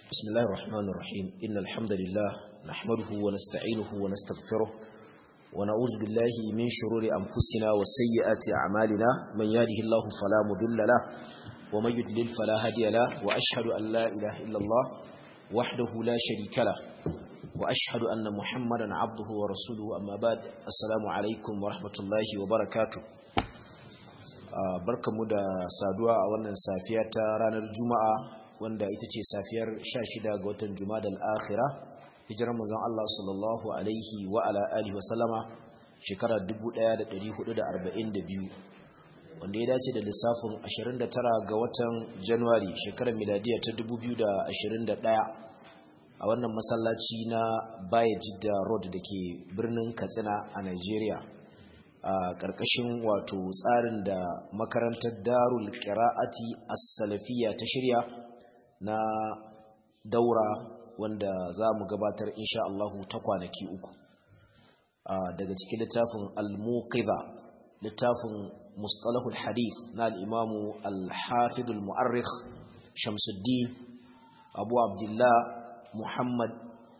بسم الله الرحمن الرحيم إن الحمد لله نحمده ونستعينه ونستغفره ونعوذ بالله من شرور أنفسنا وسيئات أعمالنا من يهده الله فلا مضل له ومن يضلل فلا هادي له وأشهد أن لا إله إلا الله وحده لا شريك له وأشهد أن محمدا عبده ورسوله أما بعد السلام عليكم ورحمة الله وبركاته barkamu da saduwa a wannan safiya ta ranar juma'a wanda ita ce safiyar 16 ga watan juma'a al-akhira hijirar manzon Allah sallallahu alaihi wa ala alihi wa sallama shekarar 1442 wanda ya dace da lissafin 29 ga watan January shekarar miladiya ta 2021 a wannan masallaci na Baye Jidda Road dake birnin Katsina a Nigeria a ƙarƙashin wato tsarin da makarantar Darul Qira'ati As-Salafiyya ta shirya na daura wanda za mu gabatar insha Allahu ta kwanaki uku daga cikin littafin al-muqiza littafin mustalahul hadith na al-imamu al-hafid al-mu'arrikh Shamsuddin Abu Abdullah Muhammad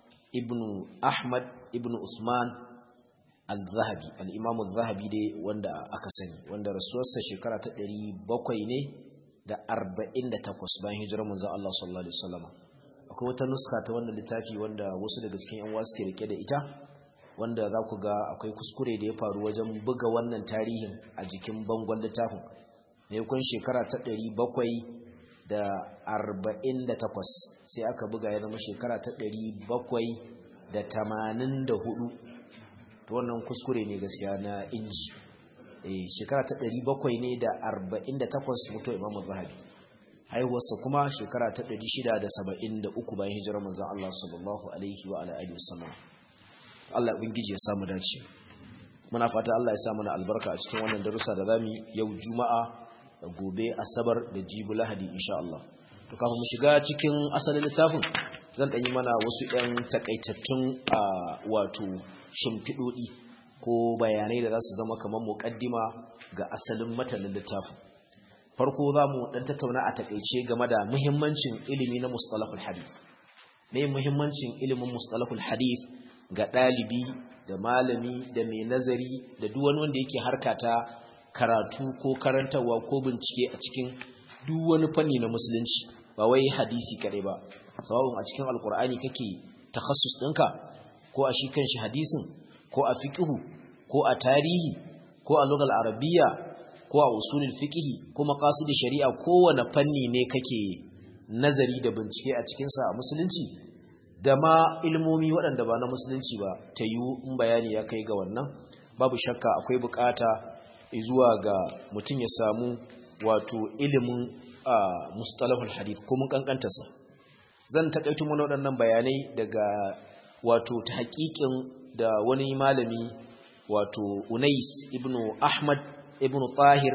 ibn Ahmad ibn Usman al-Zahabi al-imamu al-Zahabi dai wanda aka sani wanda rasuwarsa shekara ta 700 ne da arba'in da takwas bayan hijirar manzan Allah sallallahu Alaihi wasallama akwai wata nuska ta wannan littafi wanda wasu daga cikin yan wasu ke rike da ita wanda za ku ga akwai kuskure da ya faru wajen buga wannan tarihin a jikin bangon littafin mai kun shekara ta ɗari bakwai da arba'in da takwas sai aka buga ya zama shekara ta ɗari bakwai da tamanin da hudu ta wannan kuskure ne gaskiya na inji shekara ta ɗari bakwai ne da arba'in da takwas mutu imamu zahabi haihuwarsa kuma shekara ta ɗari shida da saba'in da uku bayan hijirar manzan Allah sallallahu alaihi wa alaihi wasallam Allah ubangiji ya samu dace muna fata Allah ya sa mana albarka a cikin wannan darussa da zamu yau juma'a da gobe asabar da jibi lahadi insha Allah to kafin mu shiga cikin asalin littafin zan ɗan yi mana wasu 'yan takaitattun wato shimfiɗoɗi ko bayanai da za su zama kamar muƙaddima ga asalin matanin littafin farko za mu ɗan tattauna a takaice game da muhimmancin ilimi na mustalahul hadith me muhimmancin ilimin mustalahul hadith ga ɗalibi da malami da mai nazari da duk wani wanda yake harka ta karatu ko karantarwa ko bincike a cikin duk wani fanni na musulunci ba wai hadisi kare ba sawabin a cikin alkur'ani kake takhassus ɗinka ko a shi kanshi hadisin ko a fiqhu ko a tarihi ko a lugal arabiya ko a usulul fiqhi ko maqasid shari'a kowane fanni ne kake nazari da bincike a cikin sa a musulunci da ma ilmomi waɗanda ba na musulunci ba ta yi in bayani ya kai ga wannan babu shakka akwai bukata zuwa ga mutum ya samu wato ilimin mustalahul hadith ko mun kankantarsa zan takaito mana waɗannan bayanai daga wato ta haƙiƙin da wani malami wato Unais ibn Ahmad ibn Tahir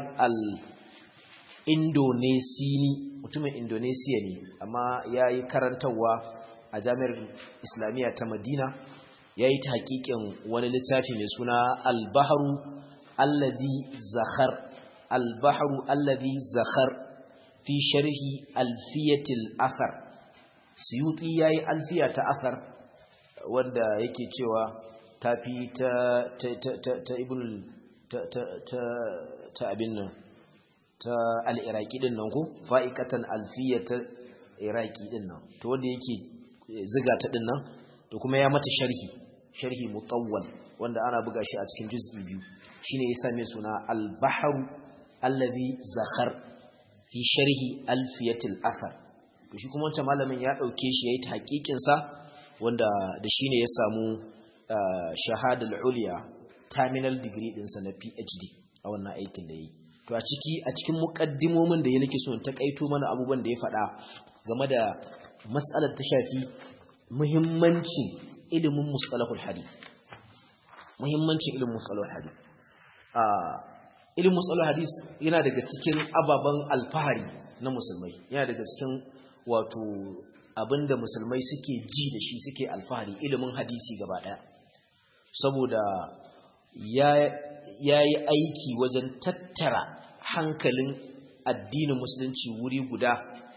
al-Indonesini mutumin Indonesia ne amma yayi karantawa a Jami'ar Islamiyya ta Madina yayi ta hakikin wani littafi mai suna Al-Bahru allazi zakhar Al-Bahru allazi zakhar fi sharhi alfiyatil athar Suyuti yayi alfiya ta athar wanda yake cewa tafi ta ta ta ta ibn ta ta ta abin nan ta al-iraqi din nan ko fa'iqatan alfiyata iraqi din nan to wanda yake ziga ta din nan to kuma ya mata sharhi sharhi mutawwal wanda ana buga shi a cikin juz'i biyu shine ya same suna al-bahru allazi zakhar fi sharhi alfiyatil athar to shi kuma wancan malamin ya dauke shi yayi ta hakikin sa wanda da shine ya samu shahadar uliya terminal degree dinsa na PhD a wannan aikin da yi to a ciki a cikin mukaddimomin da ya nake so in takaito mana abubuwan da ya faɗa game da mas'alar ta shafi muhimmancin ilimin mustalahul hadith muhimmancin ilimin mustalahul hadith a ilimin mustalahul hadith yana daga cikin ababen alfahari na musulmai yana daga cikin wato abinda musulmai suke ji da shi suke alfahari ilimin hadisi gaba daya saboda ya yi aiki wajen tattara hankalin addinin musulunci wuri guda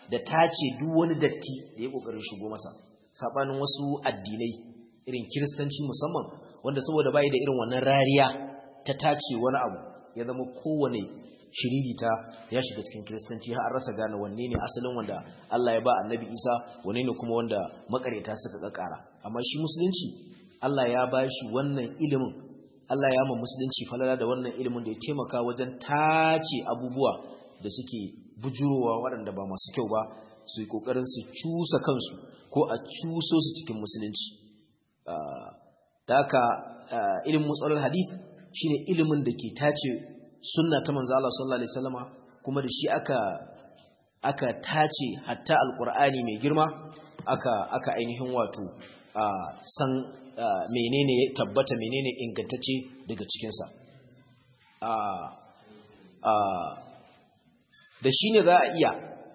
da tace duk wani datti da ya kokarin shigo masa sabanin wasu addinai irin kiristanci musamman wanda saboda bai da irin wannan rariya ta tace wani abu ya zama kowane shiririta ya shiga cikin kiristanci har rasa gane wanne ne asalin wanda Allah ya ba annabi Isa wanne ne kuma wanda makareta suka kakara amma shi musulunci Allah ya ba shi wannan ilimin Allah ya ma musulunci falala da wannan ilimin da ya taimaka wajen tace abubuwa da suke bujurowa waɗanda ba masu kyau ba su yi ƙoƙarin su cusa kansu ko a cuso su cikin musulunci da haka ilimin matsalar hadith shine ilimin da ke tace sunna ta manzo Allah sallallahu alaihi wasallama kuma da shi aka aka tace hatta alqur'ani mai girma aka aka ainihin wato san menene ya tabbata menene ingantacce daga cikin sa da shi ne za a iya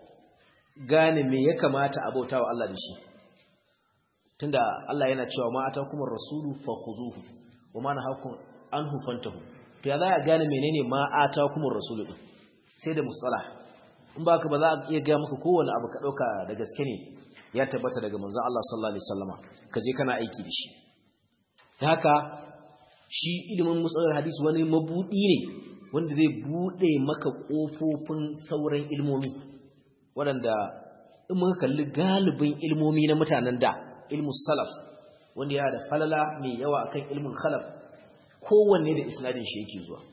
gane me ya kamata a bautawa Allah da shi tunda Allah yana cewa ma atakumur rasulu fakhuzuhu wa ma nahakum anhu fantahu to ya za a gane menene ma atakumur rasulu din sai da mustalah in baka ba za a iya ga maka kowanne abu ka dauka da gaske ne ya tabbata daga manzon Allah sallallahu alaihi wasallama ka je kana aiki da shi haka shi ilimin mustalah hadisi wani mabudi ne wanda zai bude maka kofofin sauran ilmomi waɗanda in muka kalli galibin ilmomi na mutanen da ilmus salaf wanda ya da falala mai yawa akan ilmin khalaf kowanne da isnadin shi yake zuwa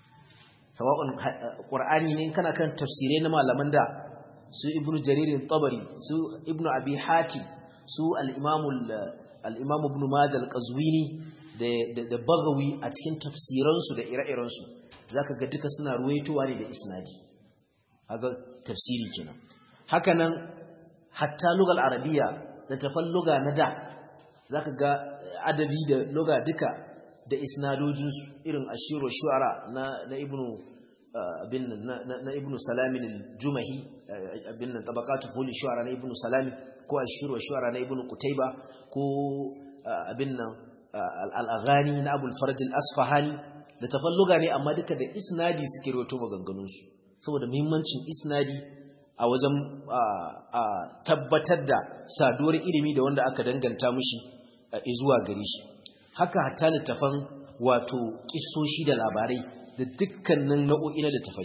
sawa'un qur'ani ne kana kan tafsirai na malaman da su ibnu jarir tabari su ibnu abi hatim su al-imam al-imam ibn majah al-qazwini da da bagawi a cikin tafsiransu da ire-irensu zaka ga duka suna ruwaitowa ne da isnadi kaga tafsiri kenan haka nan hatta lugal arabiya da tafalluga na da zaka ga adabi da luga duka da isnadojinsu irin ashiru shu'ara na na ibnu abin na ibnu salamin al-jumahi abin nan tabaqatu fuli shu'ara na ibnu salamin ko ashiru shu'ara na ibnu qutayba ko abin nan al-aghani na abul farj al-asfahani da tafalluga ne amma duka da isnadi suke rawaito maganganunsu saboda muhimmancin isnadi a wajen tabbatar da saduwar ilimi da wanda aka danganta mushi zuwa gare shi haka hatta littafan wato kissoshi da labarai da dukkanin nau'o'i na littafai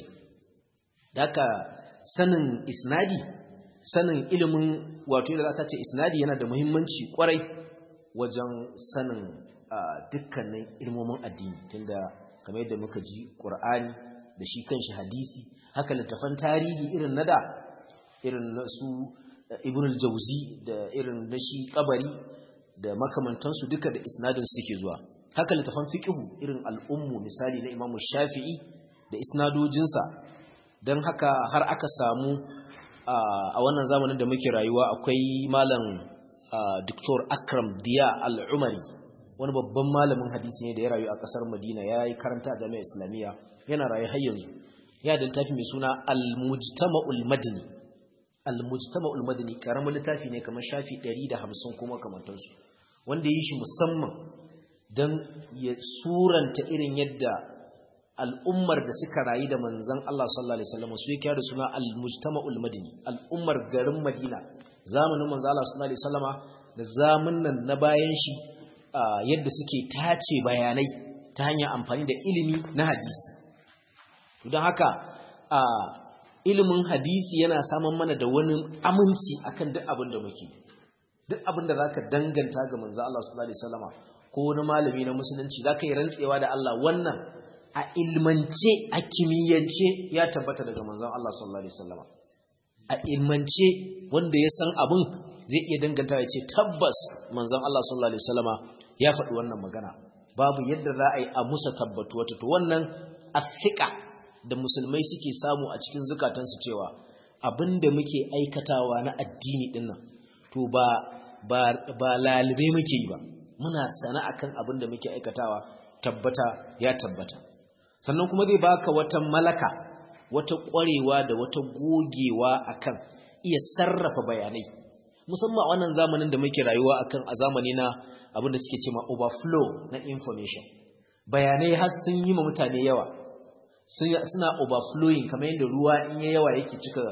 haka sanin isnadi sanin ilimin wato yadda za ta ce isnadi yana da muhimmanci kwarai wajen sanin dukkanin ilmomin addini tunda kamar yadda muka ji ƙur'ani da shi kanshi hadisi haka littafan tarihi irin na da irin na su ibn al-jawzi da irin na shi kabari da makamantansu duka da isnadin suke zuwa haka littafan fiqhu irin al-ummu misali na imamu shafi'i da isnadojinsa don haka har aka samu a wannan zamanin da muke rayuwa akwai malam Dr. Akram Diya al-Umari wani babban malamin hadisi ne da ya rayu a kasar Madina ya yi karanta a jami'ar Islamiyya yana rayu har yanzu ya da littafi mai suna al-mujtama'ul madani al-mujtama'ul madani karamin littafi ne kamar shafi 150 kuma kamantansu wanda yi shi musamman don ya suranta irin yadda al'ummar da suka rayu da manzon Allah sallallahu alaihi wasallam su yake da suna al-mujtama'ul madani al'ummar garin Madina zamanin manzon Allah sallallahu alaihi wasallama da zamanin na bayan shi yadda suke tace bayanai ta hanyar amfani da ilimi na hadisi don haka ilimin hadisi yana samun mana da wani aminci akan duk abin da muke duk abin da zaka danganta ga manzo Allah sallallahu alaihi wasallama ko wani malami na musulunci zaka yi rantsewa da Allah wannan a ilmance a kimiyyance ya tabbata daga manzon Allah sallallahu alaihi wasallama a ilmance wanda ya san abin zai iya danganta ya ce tabbas manzon Allah sallallahu alaihi wasallama ya faɗi wannan magana babu yadda za a yi a musa tabbatu wata to wannan afika da musulmai suke samu a cikin zukatansu cewa abinda muke aikatawa na addini din nan to ba ba ba lalibai muke yi ba muna sana akan abinda muke aikatawa tabbata ya tabbata sannan kuma zai baka wata malaka wata ƙwarewa da wata gogewa akan iya sarrafa bayanai musamman a wannan zamanin da muke rayuwa akan a zamani na abinda suke cewa overflow na information bayanai har sun yi ma mutane yawa suna overflowing kamar yadda ruwa in ya yawa yake cika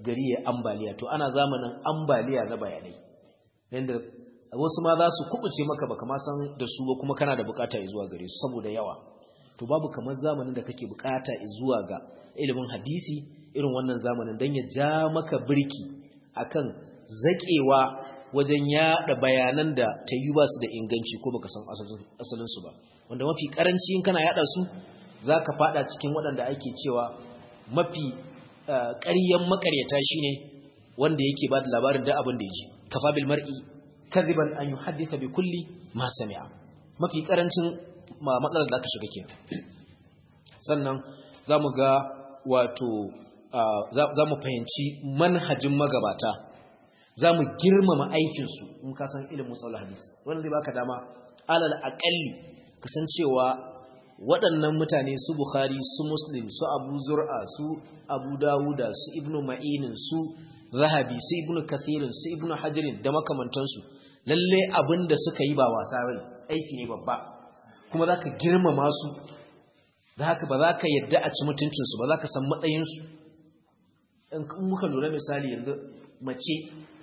gari ya ambaliya to ana zamanin ambaliya na bayanai yanda wasu ma za su kubuce maka baka ma san da su ba kuma kana da bukata zuwa gare su saboda yawa to babu kamar zamanin da kake bukata zuwa ga ilimin hadisi irin wannan zamanin dan ya ja maka birki akan zakewa wajen yada bayanan da ta yi ba su da inganci ko baka san asalin su ba wanda mafi karanci in kana yada su zaka fada cikin waɗanda ake cewa mafi ƙaryan makaryata shine wanda yake ba da labarin da abin da yake kafa bil mar'i kadhiban an yuhaddisa bi kulli ma sami'a mafi karancin matsalar da aka shiga kenan sannan zamu ga wato zamu fahimci manhajin magabata zamu girmama aikin su in ka san ilimin musallah hadisi wannan zai baka dama alal aqalli kasancewa waɗannan mutane su Bukhari su Muslim su Abu Zur'a su Abu Dawuda su Ibn Ma'inin su Zahabi su Ibn Kathirin su Ibn Hajarin da makamantansu lalle abin da suka yi ba wasa bane aiki ne babba kuma zaka girmama su da haka ba za ka yadda a ci mutuncin su ba za ka san matsayin su in muka lura misali yanzu mace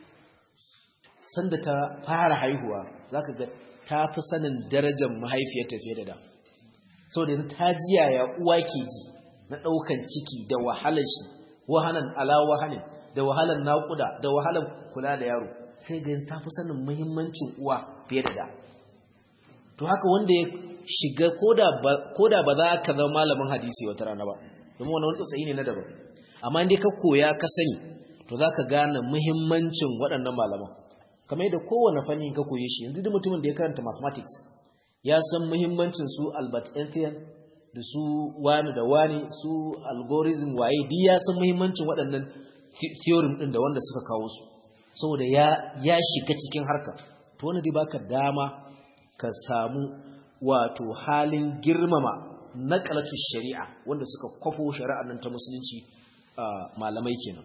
sanda ta fara haihuwa zaka ga ta fi sanin darajar mahaifiyarta fiye da da saboda yanzu ta ji yaya uwa ke ji na ɗaukan ciki da wahalar shi wahalan ala wahalin da wahalar naƙuda da wahalar kula da yaro sai ga yanzu ta fi sanin muhimmancin uwa fiye da da to haka wanda ya shiga koda ba za ka zama malamin hadisi wata rana ba domin wani tsotsayi ne na daban amma inda ka koya ka sani to za ka gane muhimmancin waɗannan malaman kamar yadda kowane fanni ka koye shi yanzu duk mutumin da ya karanta mathematics ya san muhimmancin su Albert Einstein da su wani da wani su algorithm waye duk ya san muhimmancin waɗannan theorem ɗin da wanda suka kawo su saboda ya ya shiga cikin harka to wanda dai baka dama ka samu wato halin girmama naqalatu shari'a wanda suka kwafo shari'ar nan ta musulunci malamai kenan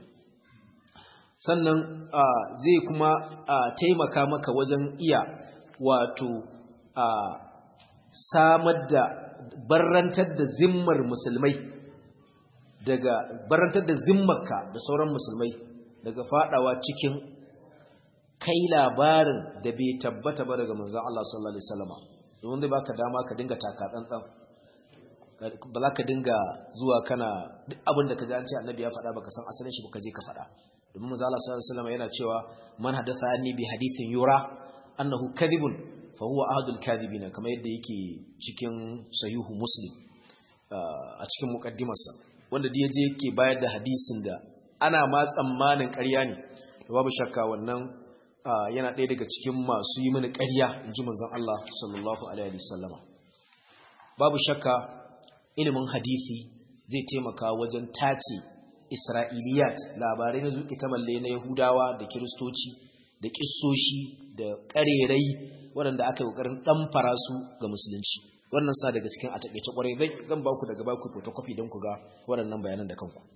sannan zai kuma taimaka maka wajen iya wato samar da barrantar da zimmar musulmai daga barrantar da zimmarka da sauran musulmai daga fadawa cikin kai labarin da bai tabbata ba daga manzon Allah sallallahu alaihi wasallam domin zai baka dama ka dinga taka tsantsan ba za ka dinga zuwa kana duk abin da ka ji an ce annabi ya faɗa baka san asalin shi baka je ka faɗa domin manzon Allah sallallahu alaihi wasallam yana cewa man hadatha anni bi hadithin yura annahu kadhibun fa huwa ahadul kadhibina kamar yadda yake cikin sahihu muslim a cikin muqaddimarsa wanda da yaje yake bayar da hadisin da ana ma tsammanin ƙarya ne babu shakka wannan yana ɗaya daga cikin masu yi mini ƙarya inji manzon Allah sallallahu alaihi wasallama babu shakka ilimin hadisi zai taimaka wajen tace isra'iliyat labarai na zuƙi ta malle na yahudawa da kiristoci da kissoshi da ƙarerai waɗanda aka yi ƙoƙarin ɗamfara su ga musulunci wannan sa daga cikin a taƙaice ƙwarai zan ba ku daga ba ku photocopy don ku ga waɗannan bayanan da kanku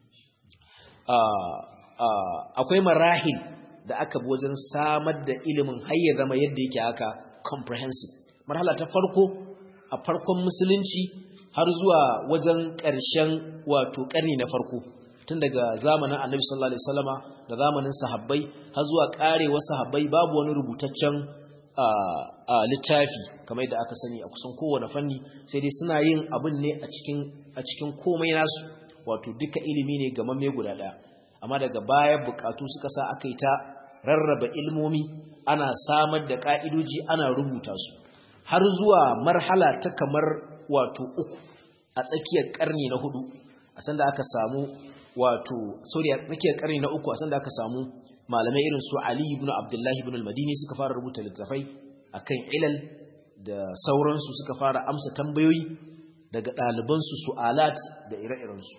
akwai marahil da aka bi wajen samar da ilimin har ya zama yadda yake haka comprehensive marhala ta farko a farkon musulunci har zuwa wajen ƙarshen wato ƙarni na farko tun daga zamanin annabi sallallahu alaihi wasallama da zamanin sahabbai har zuwa ƙarewar sahabbai babu wani rubutaccen a littafi kamar yadda aka sani a kusan kowane fanni sai dai suna yin abin ne a cikin a cikin komai nasu wato duka ilimi ne ga mamme guda ɗaya amma daga baya bukatu suka sa aka yi ta rarraba ilmomi ana samar da ka'idoji ana rubuta su har zuwa marhala ta kamar wato uku a tsakiyar karni na hudu a sanda aka samu wato sorry a tsakiyar karni na uku a sanda aka samu malamai irin su Ali ibn Abdullah ibn al-Madini suka fara rubuta littafai akan ilal da sauransu suka fara amsa tambayoyi daga ɗalibansu su'alat da ire-irensu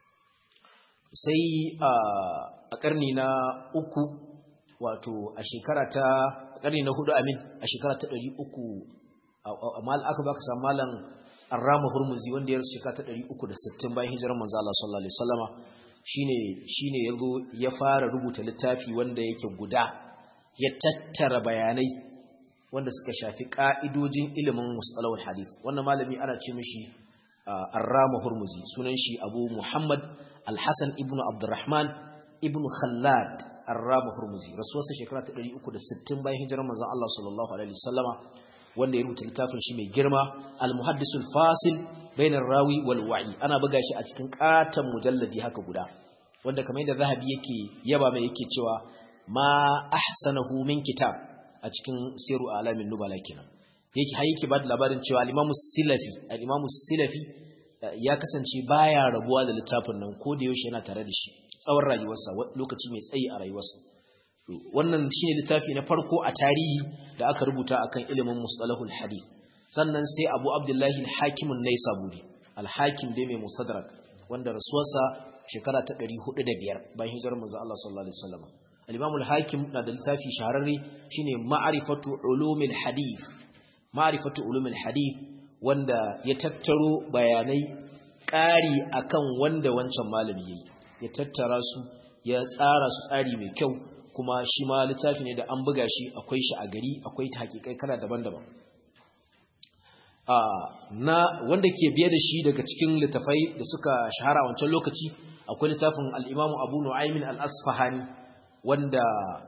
sai a ƙarni na uku wato a shekara ta ƙarni na hudu amin a shekara ta ɗari uku aka baka samu malam arrama hurmuzi wanda ya rasu shekara ta ɗari uku da sittin bayan hijirar manzo Allah sallallahu alaihi wasallama shine shine yazo ya fara rubuta littafi wanda yake guda ya tattara bayanai wanda suka shafi ka'idojin ilimin mustalahul hadith wannan malami ana ce mishi arrama hurmuzi sunan shi abu muhammad al-hasan ibnu abdurrahman ibn khallad ar-ramu hurmuzi rasuwarsa shekara ta 360 bayan hijirar manzon Allah sallallahu alaihi wasallama wanda ya rubuta littafin shi mai girma al-muhaddisul fasil bainar rawi wal wa'i ana buga shi a cikin katan mujalladi haka guda wanda kamar yadda zahabi yake yaba mai yake cewa ma ahsanahu min kitab a cikin siru alamin nubala kenan yake har yake ba da labarin cewa al-imamu silafi al-imamu silafi ya kasance baya rabuwa da littafin nan ko da yaushe yana tare da shi tsawon rayuwarsa lokaci mai tsayi a rayuwarsa wannan shine littafi na farko a tarihi da aka rubuta akan ilimin mustalahul hadith sannan sai Abu Abdullahi al-Hakim an-Naisaburi al-Hakim dai mai Mustadrak wanda rasuwarsa shekara ta 405 bayan hijirar manzo Allah sallallahu alaihi wasallam al-Imam al-Hakim na da littafi shahararre shine Ma'rifatu Ulumil Hadith Ma'rifatu Ulumil Hadith wanda ya tattaro bayanai ƙari akan wanda wancan malami yayi ya tattara su ya tsara su tsari mai kyau kuma shi ma littafi ne da an buga shi akwai shi a gari akwai ta hakikai kala daban-daban na wanda ke biye da shi daga cikin littafai da suka shahara a wancan lokaci akwai littafin al'imamu abu nu'aimin al'asfahani wanda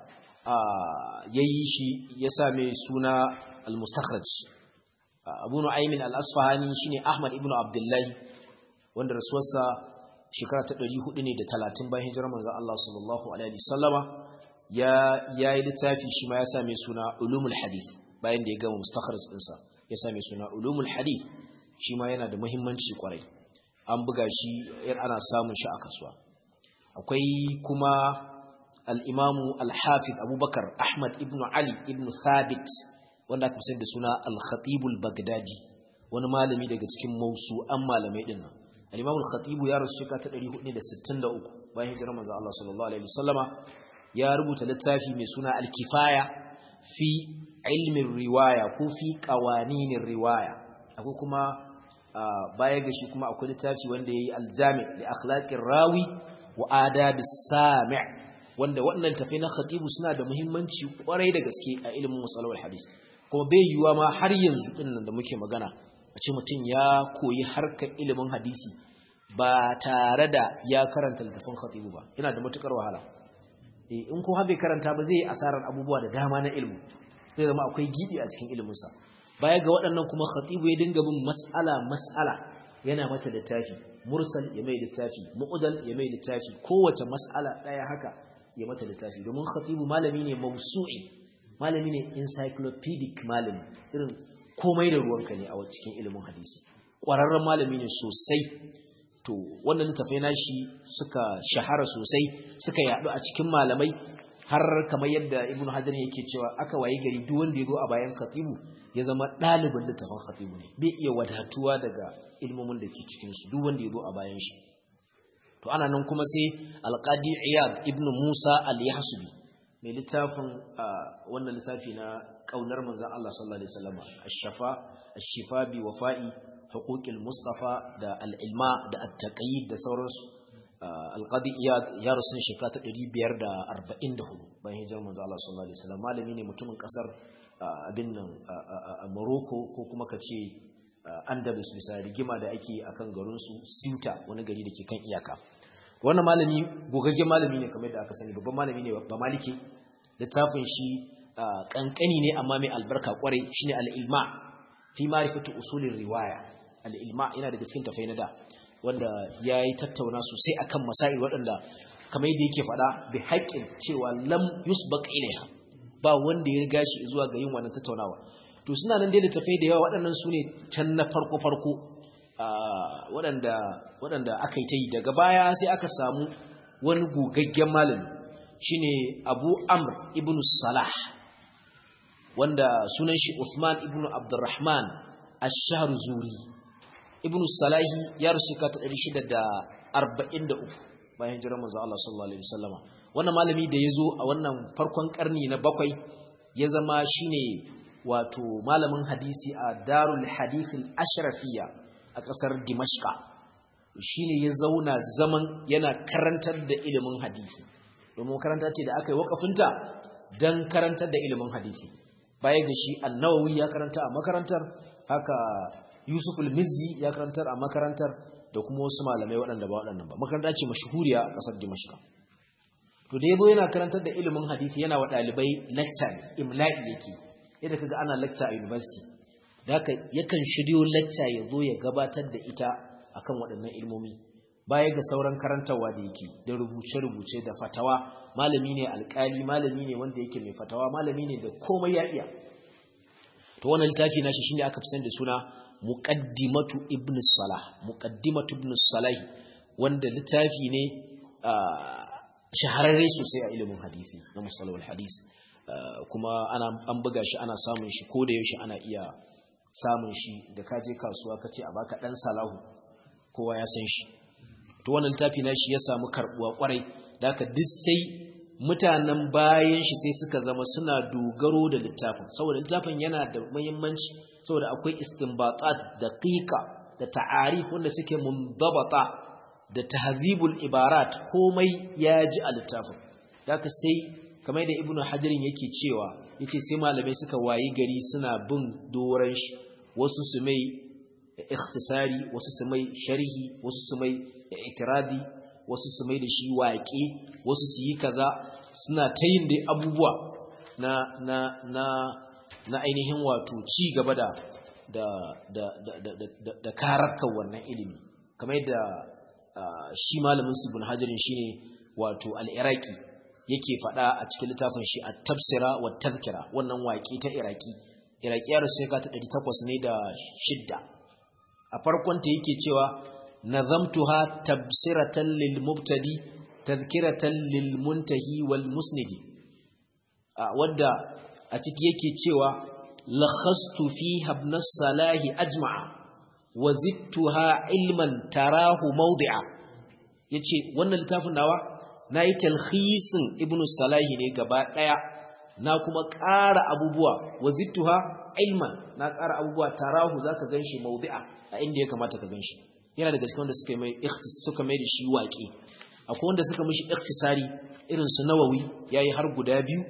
ya yi shi ya same suna al-mustakhraj abu nu'aimin al'asfahani shi ne ahmad ibn abdullahi wanda rasuwarsa shekara ta 400 ne da 30 bayan hijirar manzan Allah sallallahu alaihi wasallama ya yi littafi shi ma ya same suna ulumul hadith bayan da ya gama mustakhraj ɗinsa ya same suna ulumul hadith shi ma yana da muhimmanci kwarai an buga shi yar ana samun shi a kasuwa akwai kuma al-imamu al-hafiz abubakar ahmad ibn ali ibn thabit wanda aka fi da suna al-khatibul bagdadi wani malami daga cikin mausu'an malamai din nan al-imamu al-khatibu ya rasu shekara ta 463 bayan hijirar manzo Allah sallallahu alaihi wasallama ya rubuta littafi mai suna al-kifaya fi ilmin riwaya ko fi qawaninin riwaya akwai kuma baya ga shi kuma akwai littafi wanda yayi al-jami' li akhlaqir rawi wa adabis sami' wanda waɗannan tafi na khatibu suna da muhimmanci kwarai da gaske a ilimin musalawar hadis kuma bai yiwuwa ma har yanzu din nan da muke magana a ce mutum ya koyi harkar ilimin hadisi ba tare da ya karanta littafin khatibu ba yana da matukar wahala in ko bai karanta ba zai yi asarar abubuwa da dama na ilimi zai zama akwai gibi a cikin iliminsa baya ga waɗannan kuma khatibu ya dinga bin mas'ala mas'ala yana mata littafi mursal ya mai littafi mu'udal ya mai littafi kowace mas'ala ɗaya haka ya mata littafi domin khatibu malami ne mausu'i malami ne encyclopedic malami irin komai da ruwanka ne a cikin ilimin hadisi ƙwararren malami ne sosai to wannan littafai nashi suka shahara sosai suka yaɗu a cikin malamai har kamar yadda ibnu hajar yake cewa aka waye gari duk wanda ya zo a bayan khatibu ya zama ɗalibin littafin khatibu ne bai iya wadatuwa daga ilmomin da ke cikin su duk wanda ya zo a bayan shi to ana nan kuma sai alqadi iyad ibnu musa al-yahsubi mai littafin wannan littafi na kaunar manzon Allah sallallahu alaihi wasallam ash-shafa ash-shifa bi wafa'i huquqil mustafa da al-ilma da at-taqyid da sauransu alqadi iyad ya rasu ne shekara ta 544 bayan hijirar manzo Allah sallallahu alaihi wasallam malami ne mutumin kasar abin nan Morocco ko kuma kace Andalus bisa rigima da ake akan garin su Ceuta wani gari da ke kan iyaka wannan malami gogaggen malami ne kamar da aka sani babban malami ne ba maliki littafin shi kankani ne amma mai albarka kwarai shine al-ilma fi ma'rifatu usulir riwaya al-ilma yana daga cikin tafai na da wanda ya yi tattauna sosai akan masail waɗanda kamar yadda yake faɗa bi haƙƙin cewa lam yusbaq ilaiha ba wanda ya riga shi zuwa ga yin wannan tattaunawa to suna nan dai littafai da yawa waɗannan su ne can na farko farko waɗanda waɗanda aka yi ta yi daga baya sai aka samu wani gogaggen malami shine Abu Amr ibn Salah wanda sunan shi Uthman ibn Abdurrahman Ash-Shahrzuri ibn salahi ya rasu ka ta 643 bayan hijirar manzo Allah sallallahu alaihi wasallama wannan malami da yazo a wannan farkon karni na bakwai ya zama shine wato malamin hadisi a Darul Hadith al-Ashrafiyya a kasar Dimashqa shine ya zauna zaman yana karantar da ilimin hadisi domin karanta ce da aka yi wakafinta dan karantar da ilimin hadisi baya ga shi An-Nawawi ya karanta a makarantar haka Yusuf al-Mizzi ya karantar a makarantar da kuma wasu malamai waɗanda ba waɗannan ba makaranta ce mashhuriya a ƙasar Dimashq to da yazo yana karantar da ilimin hadisi yana wa dalibai lecture imla'i yake yadda kaga ana lecture a university da haka yakan shiryo lecture ya zo ya gabatar da ita akan waɗannan ilmomi baya ga sauran karantarwa da yake da rubuce-rubuce da fatawa malami ne alkali malami ne wanda yake mai fatawa malami ne da komai ya iya to wannan littafi nashi shine aka fi sani da suna muqaddimatu ibn salah muqaddimatu ibn salah wanda littafi ne shahararre sosai a ilimin hadisi na mustalahul hadis kuma ana an buga shi ana samun shi ko da yaushe ana iya samun shi da ka je kasuwa kace a baka dan salahu kowa ya san shi to wannan littafi na shi ya samu karbuwa kwarai da haka duk sai mutanen bayan shi sai suka zama suna dogaro da littafin saboda littafin yana da muhimmanci saboda akwai istinbatat daqiqa da ta'arif wanda suke mundabata da tahzibul ibarat komai ya ji a littafin da haka sai kamar da ibnu hajarin yake cewa yace sai malamai suka wayi gari suna bin doran shi wasu su mai ikhtisari wasu su mai sharhi wasu su mai itiradi wasu su mai da shi waƙe wasu su yi kaza suna ta yin dai abubuwa na na na na ainihin wato ci gaba da da da da da da, da karakar wannan ilimi kamar yadda shi malamin su ibn hajarin shine wato al-iraqi yake faɗa a cikin littafin shi at-tafsira wa tadhkira wannan waƙe ta iraki iraki ya rasu ta 800 ne da shidda a farkon ta yake cewa nazamtuha tabsiratan lil mubtadi tadhkiratan lil muntahi wal musnidi wadda a ciki yake cewa lakhastu fiha ibn salahi ajma'a wa zidtuha ilman tarahu mawdi'a yace wannan littafin nawa nayi talkhisin ibn salahi ne gaba daya na kuma ƙara abubuwa wa zidtuha ilman na ƙara abubuwa tarahu zaka ganshi mawdi'a a inda ya kamata ka ganshi yana da gaske wanda suka mai suka mai da shi waƙe akwai wanda suka mishi ikhtisari irin su nawawi yayi har guda biyu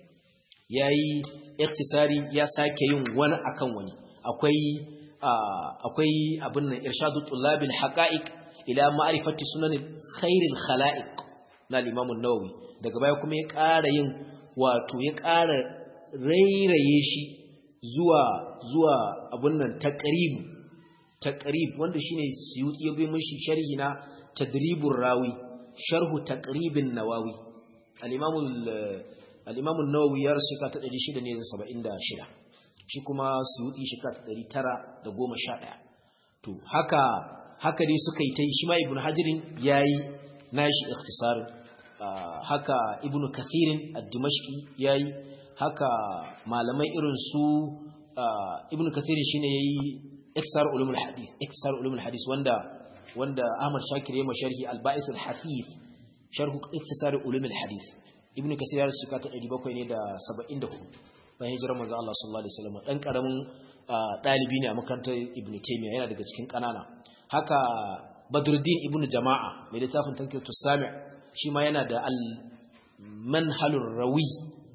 yayi ikhtisari ya sake yin wani akan wani akwai akwai abin nan irshadu tullabil haqa'iq ila ma'rifati sunan khairil khala'iq na al-imam an-nawawi daga baya kuma ya ƙara yin wato ya ƙara rairaye shi zuwa zuwa abin nan taqrib taqrib wanda shine suyuti ya bi mishi sharhi na tadribur rawi sharhu taqribin nawawi al-imam al-imam an-nawawi ya rasu ka ta 676 shi kuma suyuti shi ka ta 911 to haka haka dai suka yi ta shi ma ibnu hajirin yayi nashi ikhtisarin haka ibnu kathirin ad-dimashqi yayi haka malamai irin su ibnu kathirin shine yayi iksar ulumul hadith iksar ulumul hadith wanda wanda Ahmad Shakir ya masharhi al-Ba'is al-Hafif sharh iktisar ulumul hadith ibnu kasir ya rusuka ta 700 ne da 74 bayan hijirar manzo Allah sallallahu alaihi wasallam dan karamin dalibi ne a makarantar ibnu Taymiyyah yana daga cikin kanana haka Badruddin ibnu Jama'a mai littafin tazkiratus sami' shi ma yana da al-manhalur rawi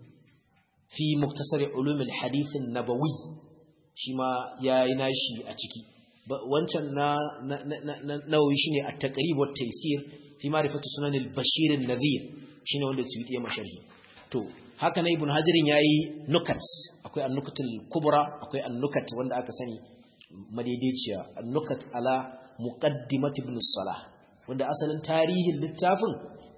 fi muktasar ulumul hadith an-nabawi shi ma ya yi nashi a ciki wancan na nawawi shi ne a taƙarib wata taisir fi marifatu sunanin bashirin nazir shi ne wanda su yi masharhi to haka na ibn hajirin ya yi nukat akwai annukatul kubra akwai annukat wanda aka sani madaidaiciya annukat ala muqaddimat ibn salah wanda asalin tarihin littafin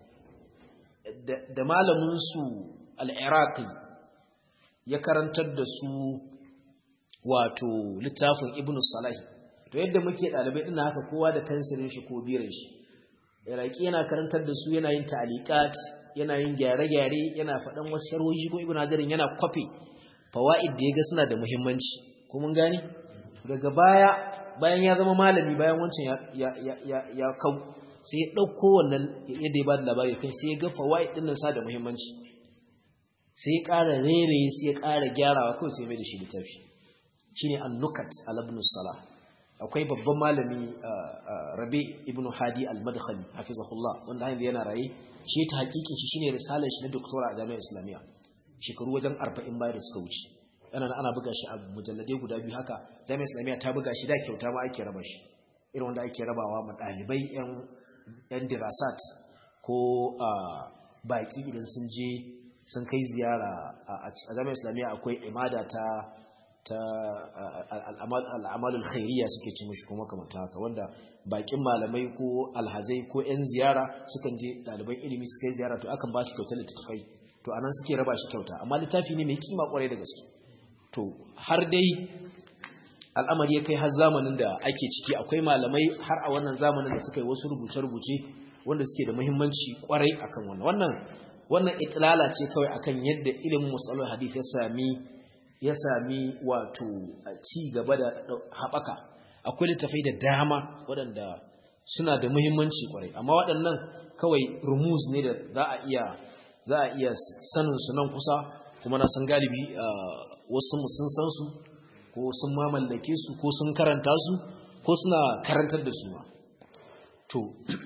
da malamin su al-iraqi ya karantar da su wato littafin ibn salahi to yadda muke dalibai din haka kowa da fensirin shi ko birin shi iraki yana karantar da su yana yin ta'liqat yana yin gyare-gyare yana faɗan wasu sharhohi ko ibn hajarin yana kwafe fawaid da yaga suna da muhimmanci ko mun gane daga baya bayan ya zama malami bayan wancan ya ya ya ya kau sai ya dauko wannan yadda ya bada labari kai sai ya ga fawaid din nan sa da muhimmanci sai ya ƙara rere sai ya ƙara gyarawa kawai sai mai da shi littafi shine an-nukat al-ibn salah akwai babban malami rabi ibn hadi al-madkhali hafizahullah wanda yanzu yana raye shi ta hakikin shi shine risalar shi na doktora a jami'ar islamiyya shekaru wajen 40 bayan da suka wuce yana ana buga shi a mujalladai guda biyu haka jami'ar islamiyya ta buga shi da kyauta ma ake raba shi irin wanda ake rabawa ma dalibai yan yan dirasat ko baki idan sun je sun kai ziyara a jami'ar islamiyya akwai imada ta ta al'amalul khairiyya suke ci mishi kuma kamar haka wanda bakin malamai ko alhazai ko 'yan ziyara sukan je ɗaliban ilimi suka yi ziyara to akan ba su kyautar littattafai to anan suke raba shi kyauta amma littafi ne mai kima kwarai da gaske to har dai al'amari ya kai har zamanin da ake ciki akwai malamai har a wannan zamanin da suka yi wasu rubuce-rubuce wanda suke da muhimmanci kwarai akan wannan wannan wannan itlala ce kawai akan yadda ilimin musalul hadith ya sami ya sami wato ci gaba da haɓaka akwai littafai da dama waɗanda suna da muhimmanci kwarai amma waɗannan kawai rumuz ne da za a iya za a iya sanin su nan kusa kuma na san galibi wasu sun san su ko sun mamallake su ko sun karanta su ko suna karantar da su ma to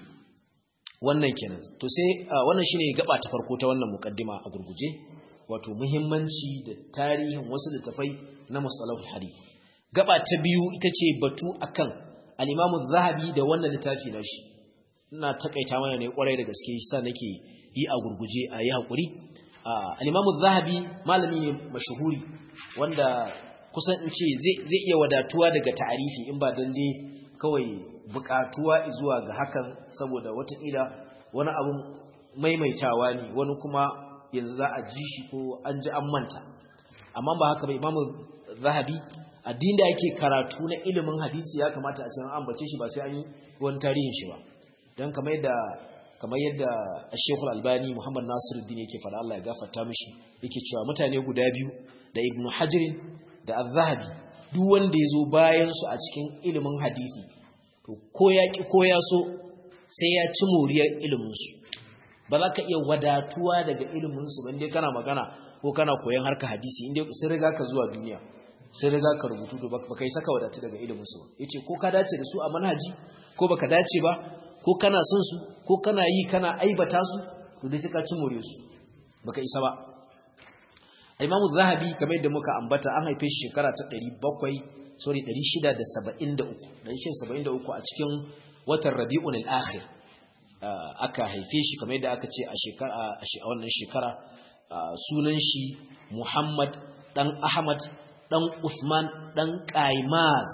wannan kenan to sai wannan shine gaba ta farko ta wannan mukaddima a gurguje wato muhimmanci da tarihin wasu littafai na mustalahul hadith gaba ta biyu ita ce batu akan al-Imam zahabi da wannan littafi nashi ina takaita mana ne kwarai da gaske sa nake yi a gurguje a yi hakuri al-Imam zahabi malami ne mashhuri wanda kusan in ce zai iya wadatuwa daga ta'arifi in ba dan dai kawai bukatuwa zuwa ga hakan saboda watakila wani abun maimaitawa ne wani kuma yanzu za a ji shi ko an ji an manta amma ba haka ba imamu zahabi addin da yake karatu na ilimin hadisi ya kamata a cikin ambace shi ba sai an yi wani tarihin shi ba don kamar yadda kamar yadda Sheikhul Albani Muhammad Nasiruddin yake fara Allah ya gafarta mishi yake cewa mutane guda biyu da Ibn Hajar da Az-Zahabi duk wanda ya zo bayan su a cikin ilimin hadisi to ko ya ki ko ya so sai ya ci moriyar ilimin su ba za ka iya wadatuwa daga ilimin su bande kana magana ko kana koyon harka hadisi inda sun riga ka zuwa duniya sun riga ka rubutu to baka kai saka wadatu daga ilimin su yace ko ka dace da su a manhaji ko baka dace ba ko kana son su ko kana yi kana aibata su to dai sai ka ci more su baka isa ba Imam Zahabi kamar yadda muka ambata an haife shi shekara ta 700 sorry 673 673 a cikin watan Rabiul Akhir aka haife shi kamar yadda aka ce a shekara a wannan shekara sunan shi Muhammad dan Ahmad dan Usman dan Qaimaz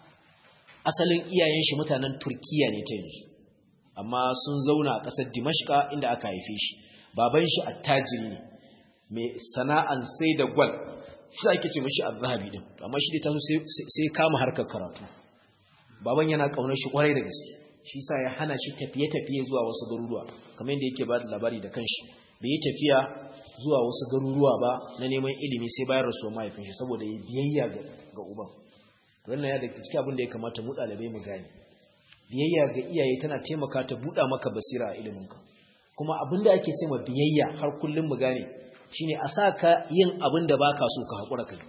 asalin iyayen shi mutanen Turkiya ne ta yanzu amma sun zauna a ƙasar Dimashqa inda aka haife shi baban shi attajiri ne mai sana'an sai da gwal shi ake ce mishi az-zahabi din amma shi ta sai sai kama harkar karatu baban yana kaunar shi kwarai da gaske shi sa ya hana shi tafiye-tafiye zuwa wasu garuruwa kamar yadda yake ba da labari da kanshi bai yi tafiya zuwa wasu garuruwa ba na neman ilimi sai bayan rasuwar mahaifin shi saboda ya biyayya ga uban wannan ya daga cikin abin da ya kamata mu ɗalibai mu gane biyayya ga iyaye tana taimaka ta buɗa maka basira a iliminka kuma abin da ake ce ma biyayya har kullum mu gane shine a sa ka yin abin da baka so ka haƙura kai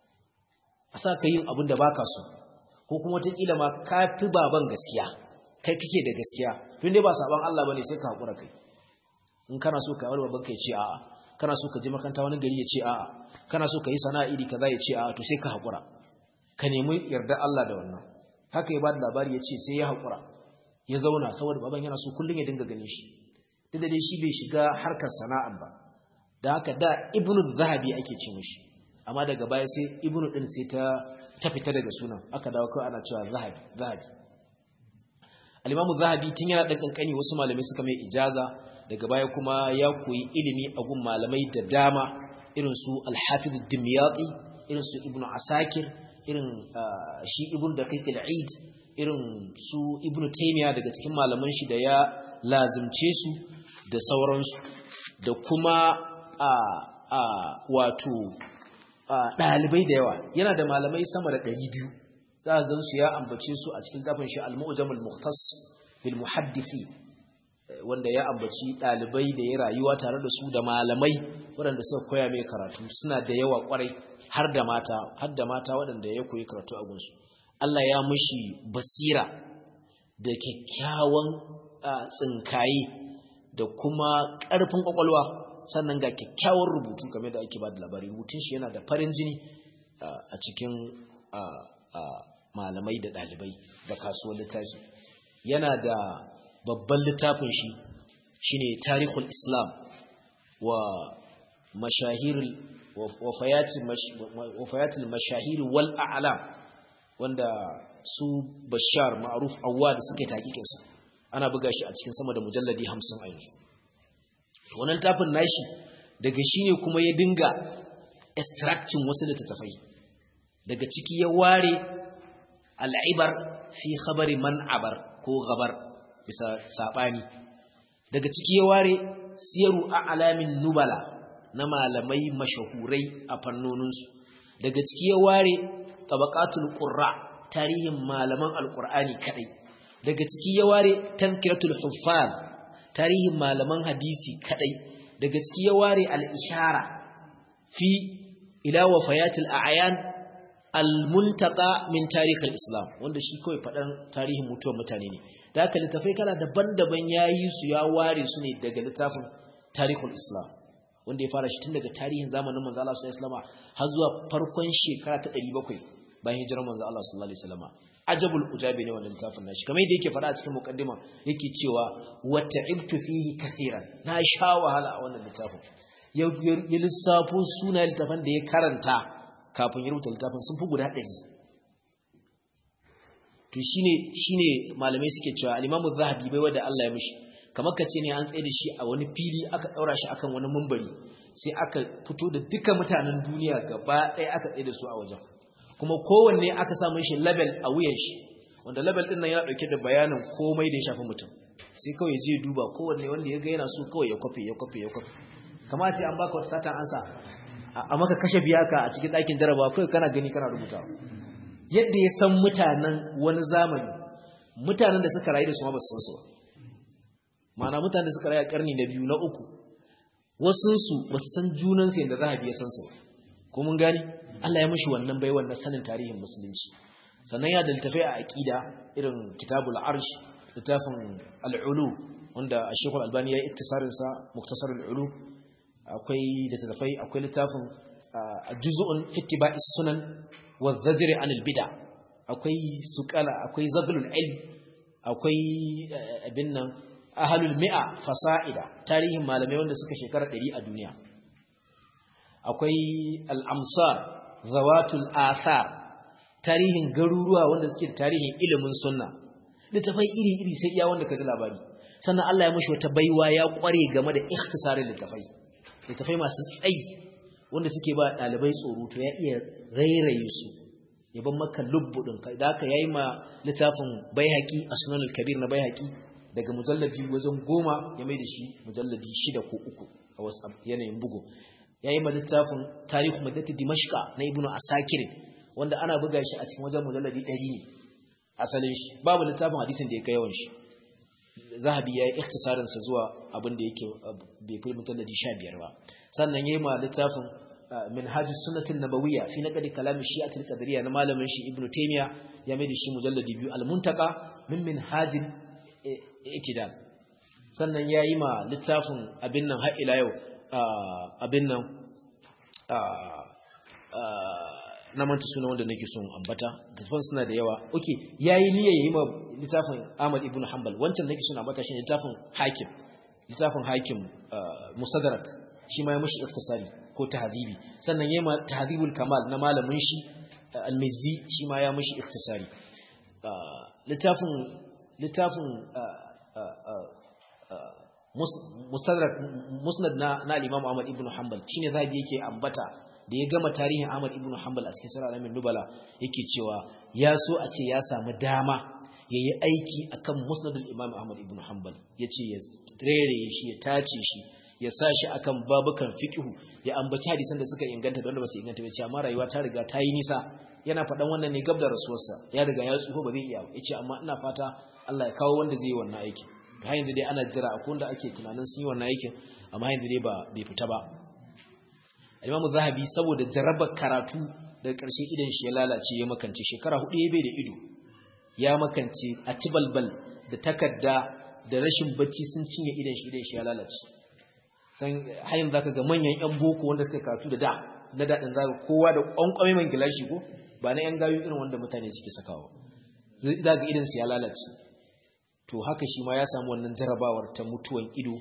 a sa ka yin abin da baka so ko kuma wataƙila ma ka fi baban gaskiya kai kake da gaskiya tun dai ba saban Allah bane sai ka haƙura kai in kana so ka yi baban ka ya ce a'a kana so ka je makaranta wani gari ya ce a'a kana so ka yi sana'a iri kaza ya ce a'a to sai ka haƙura ka nemi yarda Allah da wannan haka ya bada labari ya ce sai ya haƙura ya zauna saboda baban yana so kullum ya dinga ganin shi duk da dai shi bai shiga harkar sana'an ba da haka da ibnu zahabi ake ce mishi amma daga baya sai ibnu din sai ta ta fita daga sunan aka dawo kawai ana cewa zahabi zahabi al-imamu zahabi tun yana dan kankani wasu malamai suka mai ijaza daga baya kuma ya koyi ilimi a gun malamai da dama irin su al-hafiz ad-dimyati irin su ibnu asakir irin shi ibnu daqiq al-eid irin su ibnu taymiya daga cikin malaman shi da ya lazimce su da sauransu da kuma a a wato ɗalibai da yawa yana da malamai sama da ɗari biyu za a gan su ya ambace su a cikin gafin shi al-mu'jam al-mukhtas bil muhaddisi wanda ya ambaci ɗalibai da ya rayuwa tare da su da malamai waɗanda suka koya mai karatu suna da yawa kwarai har da mata har da mata waɗanda ya koyi karatu a gunsu Allah ya mushi basira da kyakkyawan tsinkaye da kuma ƙarfin ƙwaƙwalwa sannan ga kyakkyawan rubutu game da ake ba da labari rubutun shi yana da farin jini a cikin malamai da ɗalibai da kasuwar littafi yana da babban littafin shi shine tarihul islam wa mashahir wafayatul mashahir wal a'lam wanda su bashar ma'ruf awwad suke takikinsa ana buga shi a cikin sama da mujalladi 50 a yanzu wannan tafin nashi daga shine kuma ya dinga extracting wasu littattafai daga ciki ya ware al'ibar fi khabari man abar ko gabar bisa sabani daga ciki ya ware siyaru a'lamin nubala na malamai mashahurai a fannoninsu daga ciki ya ware tabaqatul qurra tarihin malaman alqur'ani kadai daga ciki ya ware tazkiratul huffaz tarihin malaman hadisi kadai daga ciki ya ware al-ishara fi ila wafayatil a'yan al-muntaqa min tarikh al-islam wanda shi kawai fadan tarihin mutuwar mutane ne da haka littafai kala daban-daban yayi su ya ware su ne daga littafin tarihul islam wanda ya fara shi tun daga tarihin zamanin manzo Allah sallallahu alaihi wasallam har zuwa farkon shekara ta 700 bayan hijirar manzo Allah sallallahu alaihi wasallam ajabul ujabi ne wannan littafin nashi kamar yadda yake fada a cikin muqaddima yake cewa wa ta'ibtu fihi kathiran na sha wahala a wannan littafin ya lissafo suna littafin da ya karanta kafin ya rubuta littafin sun fi guda 100 to shine shine malamai suke cewa al-Imam zahabi bai wanda Allah ya mishi kamar ka ce ne an tsaye da shi a wani fili aka daura shi akan wani mumbari sai aka fito da duka mutanen duniya gaba ɗaya aka tsaye da su a wajen kuma kowanne aka samu shi label a wuyan shi wanda label din nan yana dauke da bayanin komai da ya shafi mutum sai kawai ya je duba kowanne wanda ya ga yana so kawai ya kwafe ya kwafe ya kwafe kamar ce an baka wata satan ansa a maka kashe biyaka a cikin ɗakin jarabawa kawai kana gani kana rubutawa yadda ya san mutanen wani zamani mutanen da suka rayu da su ma ba su san su ba mana mutane suka raya karni na biyu na uku wasunsu ba su san junansu yadda zahabi ya san su ko mun gani Allah ya mishi wannan bai wannan sanin tarihin musulunci sannan ya daltafai a aqida irin kitabul arsh littafin al-ulu wanda Sheikh Al-Albani ya yi iktisarin sa muktasar al-ulu akwai littafai akwai littafin juz'un fi ittiba'is sunan wa zajri anil bid'a akwai suqala akwai zadlul ilm akwai abin nan ahalul mi'a fasa'ida tarihin malamai wanda suka shekara ɗari a duniya akwai al'amsar zawatul athar tarihin garuruwa wanda suke tarihin ilimin sunna littafai iri-iri sai iya wanda ka ji labari sannan Allah ya mashi wata baiwa ya kware game da ikhtisarin littafai littafai masu tsayi wanda suke ba ɗalibai tsoro to ya iya rairaye su ya ban maka lubbudin ka da aka yayi ma littafin baihaqi asnan al-kabir na baihaqi daga mujalladi wajen goma ya mai da shi mujalladi shida ko uku a wasu yanayin bugu ya yi littafin tarihu madati dimashka na ibnu asakir wanda ana buga shi a cikin wajen mujalladi ɗari ne asalin shi babu littafin hadisin da ya kai yawan shi zahabi ya yi ikhtisarinsa zuwa abin da yake bai kai mujalladi sha biyar ba sannan ya yi ma littafin minhaj sunnatin nabawiyya fi naqdi kalam shi'atul qadariyya na malamin shi ibnu taymiya ya mai da shi mujalladi biyu al-muntaka min minhajin itidal sannan ya yi ma littafin abin nan har ila yau abin nan na manta suna wanda nake son ambata littafin suna da yawa oke ya yi niyya ya yi ma littafin ahmad ibn hanbal wancan nake son ambata shi ne littafin hakim littafin hakim musadarak shi ma ya mashi iktisari ko tahzibi sannan ya yi ma tahzibul kamal na malamin shi almizi shi ma ya mashi iktisari littafin littafin mustadrak musnad na na al-Imam Ahmad ibn Hanbal shine zabi yake ambata da ya gama tarihin Ahmad ibn Hanbal a cikin Sirr al-Amin Nubala yake cewa ya so a ce ya samu dama yayi aiki akan musnad al-Imam Ahmad ibn Hanbal yace ya rere shi ya tace shi ya sa shi akan babukan fiqhu ya ambaci hadisan da suka inganta da wanda ba su inganta ba ce amma rayuwa ta riga ta yi nisa yana faɗan wannan ne gab da rasuwarsa ya riga ya tsufa ba zai iya ba yace amma ina fata Allah ya kawo wanda zai yi wannan aikin har yanzu dai ana jira akwai wanda ake tunanin sun yi wannan aikin amma yanzu dai ba bai fita ba Imam Zahabi saboda jarabar karatu daga ƙarshe idan shi ya lalace ya makance shekara hudu ya bai da ido ya makance a ci balbal da takarda da rashin bacci sun cinye idan shi idan shi ya lalace san hayin zaka ga manyan yan boko wanda suka karatu da da na dadin zaka kowa da kwankwame man gilashi ko ba na yan gayu irin wanda mutane suke sakawa zaka idan su ya lalace to haka shi ma ya samu wannan jarabawar ta mutuwan ido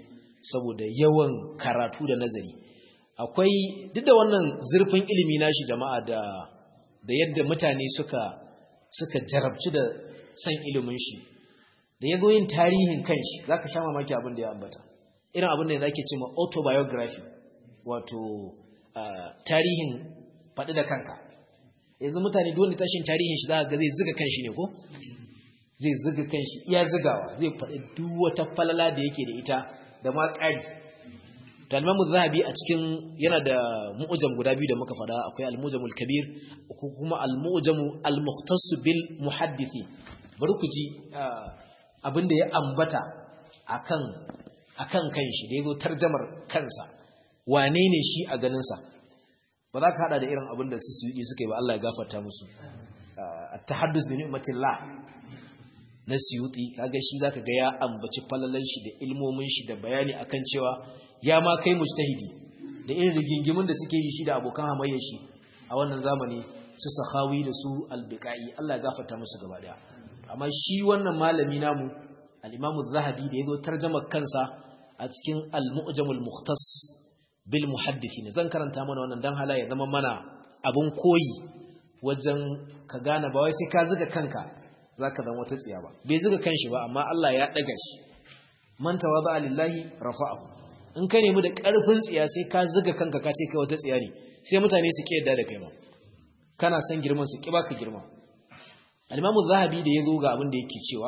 saboda yawan karatu da nazari akwai duk da wannan zurfin ilimi nashi jama'a da da yadda mutane suka suka jarabci da san ilimin shi da yazo yin tarihin kanshi zaka sha mamaki abin da ya ambata irin abin da zake cewa autobiography wato tarihin faɗi da kanka yanzu mutane duk wanda tashin tarihin shi zaka ga zai zuga kanshi ne ko zai zuga kanshi iya zugawa zai faɗi duk wata falala da yake da ita da ma ƙari to al zahabi a cikin yana da mu'jam guda biyu da muka faɗa akwai al-mu'jamul kabir ko kuma al-mu'jamu al-mukhtass bil muhaddisi bari ku ji abin da ya ambata akan akan kanshi da yazo tarjamar kansa wane ne shi a ganin sa ba za ka hada da irin abin da su yi suka yi ba Allah ya gafarta musu at-tahaddus bi ni'matillah na siyuti kaga shi zaka ga ya ambaci falalan shi da ilmomin shi da bayani akan cewa ya ma kai mujtahidi da irin rigingimin da suke yi shi da abokan hamayyar shi a wannan zamani su sahawi da su albiqai Allah ya gafarta musu gaba daya amma shi wannan malami namu al-Imam az-Zahabi da yazo tarjuma kansa a cikin al-Mu'jamul Mukhtas bil Muhaddithin zan karanta mana wannan dan hala ya zama mana abun koyi wajen ka gane ba wai sai ka zuga kanka zaka zama wata tsiya ba bai zuga kanshi ba amma Allah ya daga shi man tawadha lillahi rafa'ahu in ka nemi da karfin tsiya sai ka zuga kanka ka ce kai wata tsiya ne sai mutane su ki yadda da kai ma kana san girman su ki baka girma al-Imam zahabi da yazo ga abin da yake cewa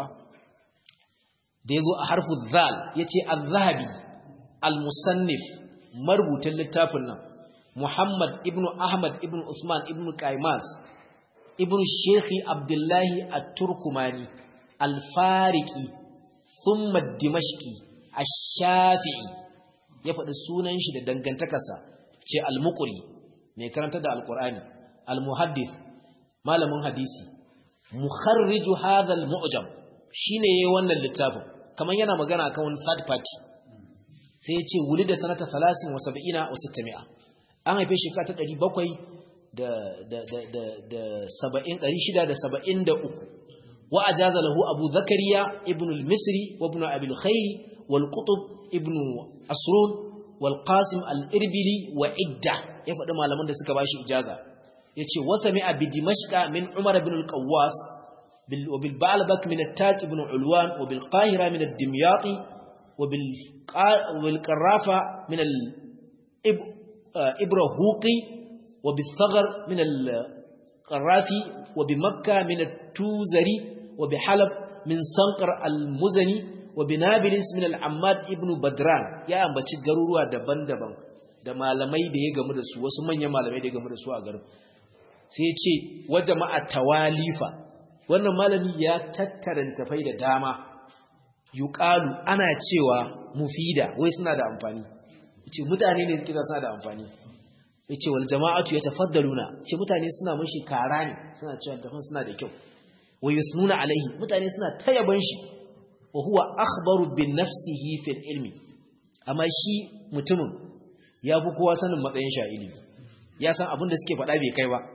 da yazo a harfu zal yace az-zahabi al-musannif marubutan littafin nan Muhammad ibn Ahmad ibn Usman ibn Qaimas ibn Sheikh Abdullahi At-Turkumani Al-Fariqi thumma Dimashqi Ash-Shafi'i ya faɗi sunan shi da dangantakarsa ce Al-Muqri mai karanta da Al-Qur'ani Al-Muhaddith malamin hadisi mukharriju hadha al-mu'jam shine yayin wannan littafin kaman yana magana akan wani third party sai ya ce wulida sanata 30 wa 70 wa 600 an haife shi ka ta 700 da da da da da 70 673 wa ajaza lahu abu zakariya ibn al-misri wa ibn abi al-khayr wal qutb ibn asrun wal qasim al-irbili wa idda ya faɗi malaman da suka bashi ijaza yace wa sami'a bi dimashqa min umar ibn al-qawwas bil wa bil ba'labak min at-taj ibn ulwan wa bil qahira min ad-dimyati wa bil wal qarafa min al ibrahuqi wa bil thaghar min al-qarafi wa bi makkah min at-tuzari wa bi halab min sanqar al-muzani wa bi nabilis min al-ammad ibn badran ya ambaci garuruwa daban-daban da malamai da ya gamu da su wasu manyan malamai da ya gamu da su a garin sai ce wa jama'a tawalifa wannan malami ya tattara tafai da dama yuqalu ana cewa mufida wai suna da amfani yace mutane ne suke suna da amfani yace wal jama'atu yatafaddaluna yace mutane suna mushi kara ne suna cewa tafan suna da kyau wa yusnuna alaihi mutane suna tayaban shi wa huwa akhbaru bin nafsihi fil ilmi amma shi mutumin ya fi kowa sanin matsayin sha ilimi ya san abin da suke faɗa bai kai ba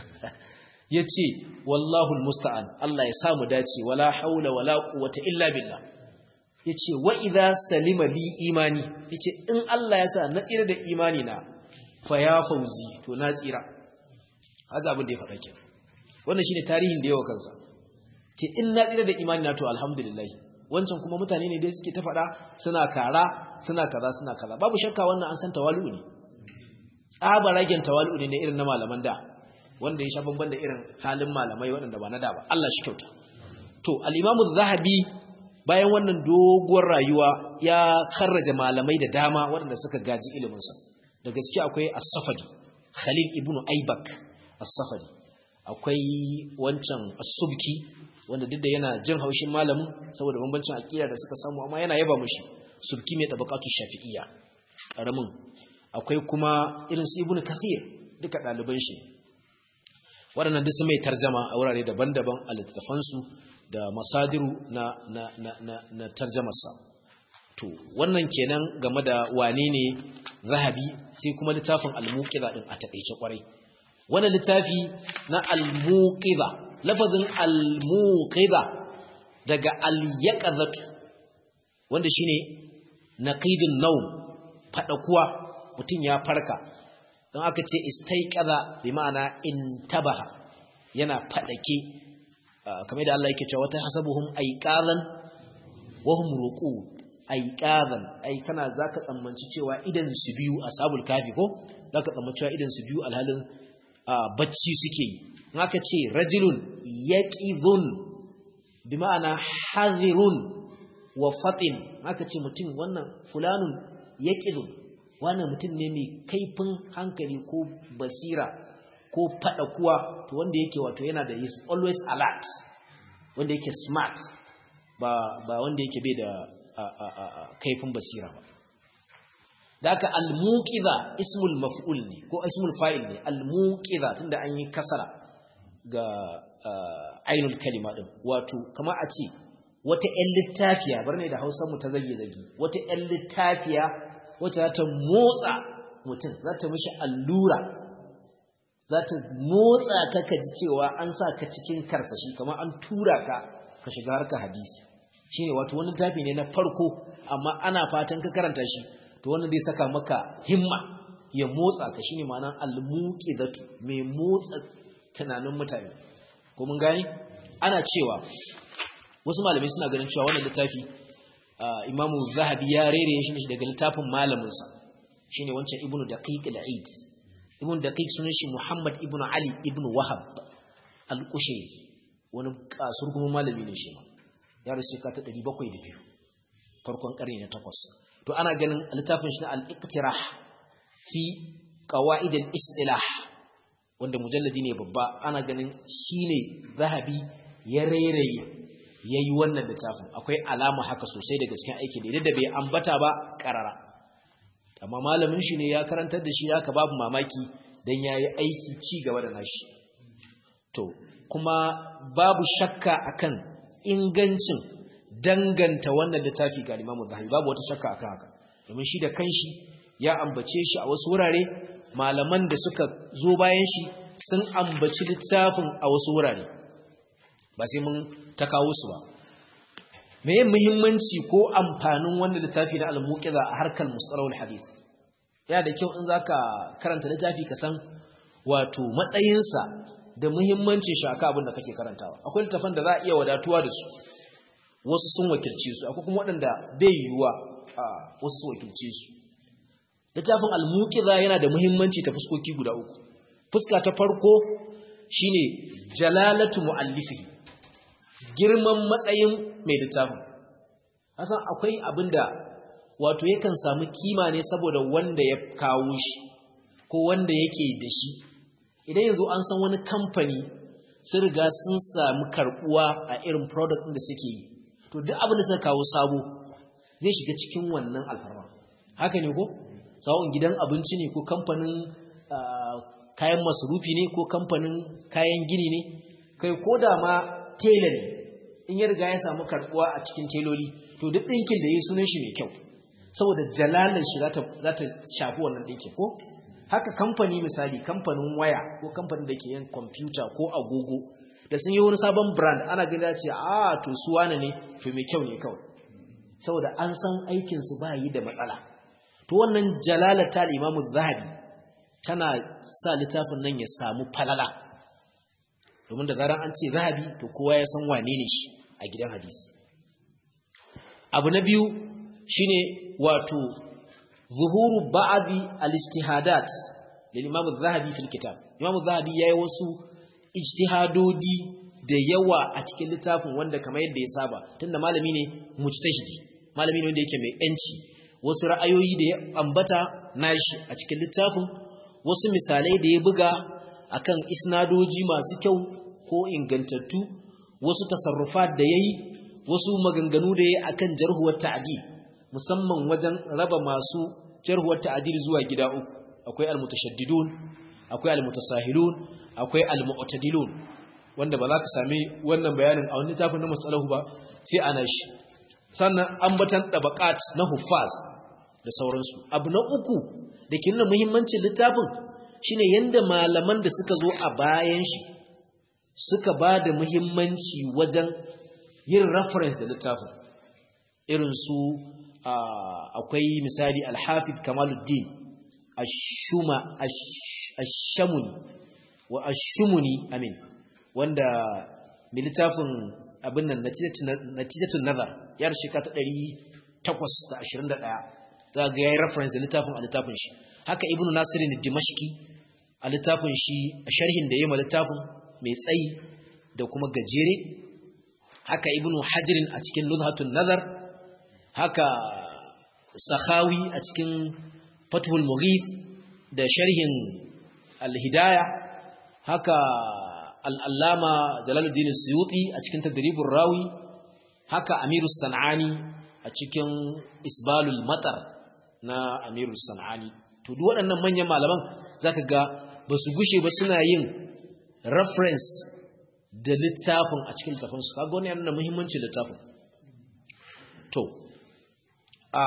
ya ce wallahu musta'an Allah ya samu dace wala haula wala quwwata illa billah ya ce wa idza salima li imani ya ce in Allah ya sa na tsira da imani na fa ya fauzi to na tsira haza abin da ya faɗa ke wannan shine tarihin da yawa kansa ce in na tsira da imani na to alhamdulillah wancan kuma mutane ne dai suke ta faɗa suna kara suna kaza suna kaza babu shakka wannan an san tawali'u ne tsaba ragen tawali'u ne na irin na malaman da wanda ya sha bamban da irin halin malamai waɗanda ba na da ba Allah shi kyauta to al-imamu zahabi bayan wannan doguwar rayuwa ya kharraja malamai da dama waɗanda suka gaji ilimin sa daga ciki akwai as-safadi khalil ibn aibak as-safadi akwai wancan as-subki wanda duk da yana jin haushin malamin saboda bambancin aqida da suka samu amma yana yaba mushi subki mai tabaqatu shafi'iyya karamin akwai kuma irin su ibnu kathir duka daliban shi waɗannan duk su mai tarjama a wurare daban-daban a littafan su da masadiru na na na na, na tarjamarsa to wannan kenan game da wane ne zahabi sai kuma littafin al-muqiza din a takeice kwarai wannan littafi na al-muqiza lafazin al-muqiza daga al-yaqazatu wanda shine naqidun nawm fadakuwa mutum ya farka don aka ce istaiqaza bi ma'ana intabaha yana fadake kamar da Allah yake cewa wata hasabuhum aiqalan wa hum ruqud aiqalan ai kana zaka tsammanci cewa idan su biyu ashabul kafi ko zaka tsammanci cewa idan su biyu alhalin bacci suke yi in aka ce rajulun yaqidun bi ma'ana hadirun wa fatin aka ce mutum wannan fulanun yaqidun wannan mutum ne mai kaifin hankali ko basira ko fada kuwa to wanda yake wato yana da is always alert wanda yake smart ba ba wanda yake bai da kaifin basira ba da aka al-muqiza ismul maf'ul ne ko ismul fa'il ne al-muqiza tunda an yi kasara ga ainul kalima din wato kamar a ce wata ƴan littafiya bar ne da Hausa mu ta zage zage wata ƴan littafiya wacce za ta motsa mutum za ta mishi allura za ta motsa ka ka ji cewa an sa ka cikin karsashi kamar an tura ka ka shiga harka hadisi shine wato wani littafi ne na farko amma ana fatan ka karanta shi to wannan zai saka maka himma ya motsa ka shine ma'anar al-muqizatu mai motsa tunanin mutane ko mun gani ana cewa wasu malamai suna ganin cewa wannan littafi imamu zahabi ya rere shi daga littafin malaminsa shine wancan ibnu daqiq al-eid ibnu daqiq sunan shi muhammad ibnu ali ibnu wahab al-qushayri wani kasur kuma malami ne shi ya rasu ka ta 702 farkon karni na 8 to ana ganin littafin shi na al-iqtirah fi qawaid al-istilah wanda mujalladi ne babba ana ganin shine zahabi ya reraye yayi wannan littafin akwai alama haka sosai da gaskiya aiki da da bai ambata ba karara amma malamin shi ne ya karantar da shi haka babu mamaki dan yayi aiki ci gaba da nashi to kuma babu shakka akan ingancin danganta wannan littafi ga Imam Zahabi babu wata shakka akan haka domin shi da kanshi ya ambace shi a wasu wurare malaman da suka zo bayan shi sun ambaci littafin a wasu wurare ba sai mun ta kawo su ba meye muhimmanci ko amfanin wannan littafi na al-muqiza a harkar mustalahul hadith yana da kyau in zaka karanta littafi ka san wato matsayinsa da muhimmancin shi akan abin da kake karantawa akwai littafan da za a iya wadatuwa da su wasu sun wakilce su akwai kuma waɗanda bai yiwuwa a wasu su wakilce su littafin al-muqiza yana da muhimmanci ta fuskoki guda uku fuska ta farko shine jalalatu muallifihi girman matsayin mai littafin hasan akwai abinda wato yakan samu kima ne saboda wanda ya kawo shi ko wanda yake da shi idan yanzu an san wani kamfani sun riga sun samu karbuwa a irin product ɗin da suke yi to duk abin da suka kawo sabo zai shiga cikin wannan alfarma haka ne ko sawon gidan abinci ne ko kamfanin kayan masarufi ne ko kamfanin kayan gini ne kai ko da ma tela ne in ya riga ya samu karbuwa a cikin teloli to duk ɗinkin da ya sunan shi mai kyau saboda jalalar shi za ta shafi wannan ɗinkin ko haka kamfani misali kamfanin waya ko kamfanin da ke yin kwamfuta ko agogo da sun yi wani sabon brand ana gani ce a to su wane ne to mai kyau ne kawai saboda an san aikinsu ba yi da matsala to wannan jalalar ta imamu zahabi tana sa littafin nan ya samu falala domin da zaran an ce zahabi to kowa ya san wane ne shi a gidan hadisi abu na biyu shine wato zuhuru ba'adi al-ijtihadat lil imam az-zahabi fil kitab imam az-zahabi yayi wasu ijtihadodi da yawa a cikin littafin wanda kamar yadda ya saba tunda malami ne mujtahidi malami ne wanda yake mai yanci wasu ra'ayoyi da ya ambata nashi a cikin littafin wasu misalai da ya buga akan isnadoji masu kyau ko ingantattu wasu tasarrufat da yayi wasu maganganu da yayi akan jarhuwar ta'dil musamman wajen raba masu jarhuwar ta'dil zuwa gida uku akwai almutashaddidun akwai almutasahilun akwai almu'tadilun wanda ba za ka sami wannan bayanin a wani littafin na masalahu ba sai ana shi sannan ambatan tabaqat na huffaz da sauransu abu na uku da ke nuna muhimmancin littafin shine yanda malaman da suka zo a bayan shi suka ba da muhimmanci wajen yin reference da littafin irin su akwai misali al-hafiz kamaluddin ash-shuma ash-shamuni wa ash-shumuni amin wanda mai littafin abin nan natijatun nazar yar shekara ta 821 za ga yayi reference da littafin a littafin shi haka ibnu nasir ne dimashqi a littafin shi a sharhin da yayi ma littafin mai tsayi da kuma gajere haka ibnu hajirin a cikin luzhatun nazar haka sakhawi a cikin fathul mughith da sharhin al-hidayah haka al-allama jalaluddin suyuti a cikin tadribur rawi haka amirus sanani a cikin isbalul matar na amirus sanani to duk waɗannan manyan malaman zaka ga ba su gushe ba suna yin reference da littafin a cikin littafin su kaga wannan yana muhimmancin littafin to a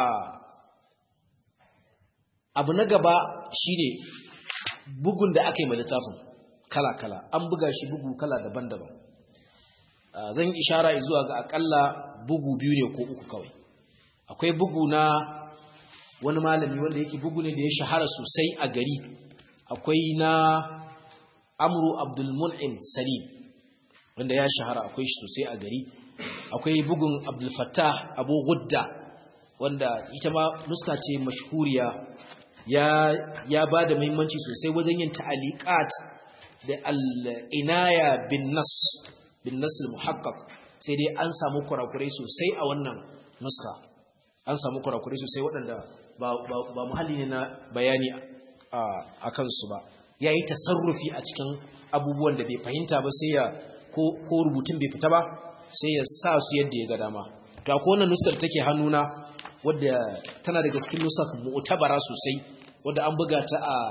abu na gaba shine bugun da aka yi ma littafin kala-kala an buga shi bugu kala daban-daban zan yi ishara zuwa ga akalla bugu biyu ne ko uku kawai akwai bugu na wani malami wanda yake bugu ne da ya shahara sosai a gari akwai na amru abdulmun'im salim wanda ya shahara akwai shi sosai a gari akwai bugun abdulfattah abu gudda wanda ita ma nuska ce mashhuriya ya ya ba da muhimmanci sosai wajen yin ta'aliqat da al-inaya bin nas bin nas al-muhaqqaq sai dai an samu kurakurai sosai a wannan nuska an samu kurakurai sosai waɗanda ba ba muhalli ne na bayani a kansu ba yayi tasarrufi a cikin abubuwan da bai fahimta ba sai ya ko rubutun bai fita ba sai ya sa su yadda ya ga dama to akwai wannan nuskar take hannuna wadda tana daga cikin nusar mu'tabara sosai wadda an buga ta a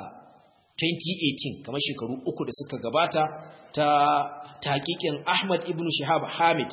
2018 kamar shekaru uku da suka gabata ta taqiqin Ahmad ibn Shihab Hamid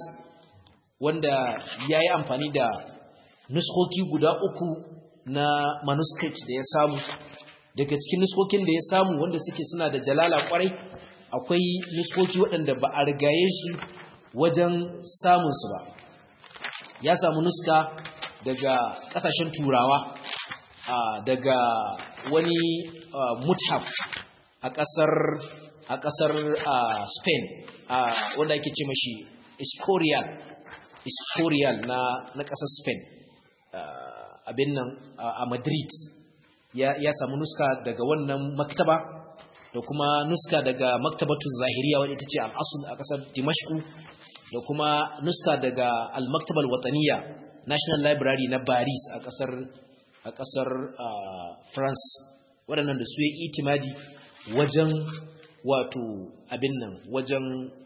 wanda yayi amfani da nuskoki guda uku na manuscript da ya samu daga cikin nuskokin da ya samu wanda suke suna da jalala kwarai akwai nuskoki waɗanda ba a rigaye shi wajen samunsu ba ya samu nuska daga ƙasashen turawa daga wani muthaf a ƙasar a ƙasar spain wanda ake ce mashi escorial escorial na na ƙasar spain abin nan a madrid ya samu nuska daga wannan maktaba da kuma nuska daga maktabatun zahiriya wadda ita ce al'asul a ƙasar dimashku da kuma nuska daga al-maktabar wataniya national library na paris a ƙasar a ƙasar france waɗannan da su yi itimadi wajen wato abin nan wajen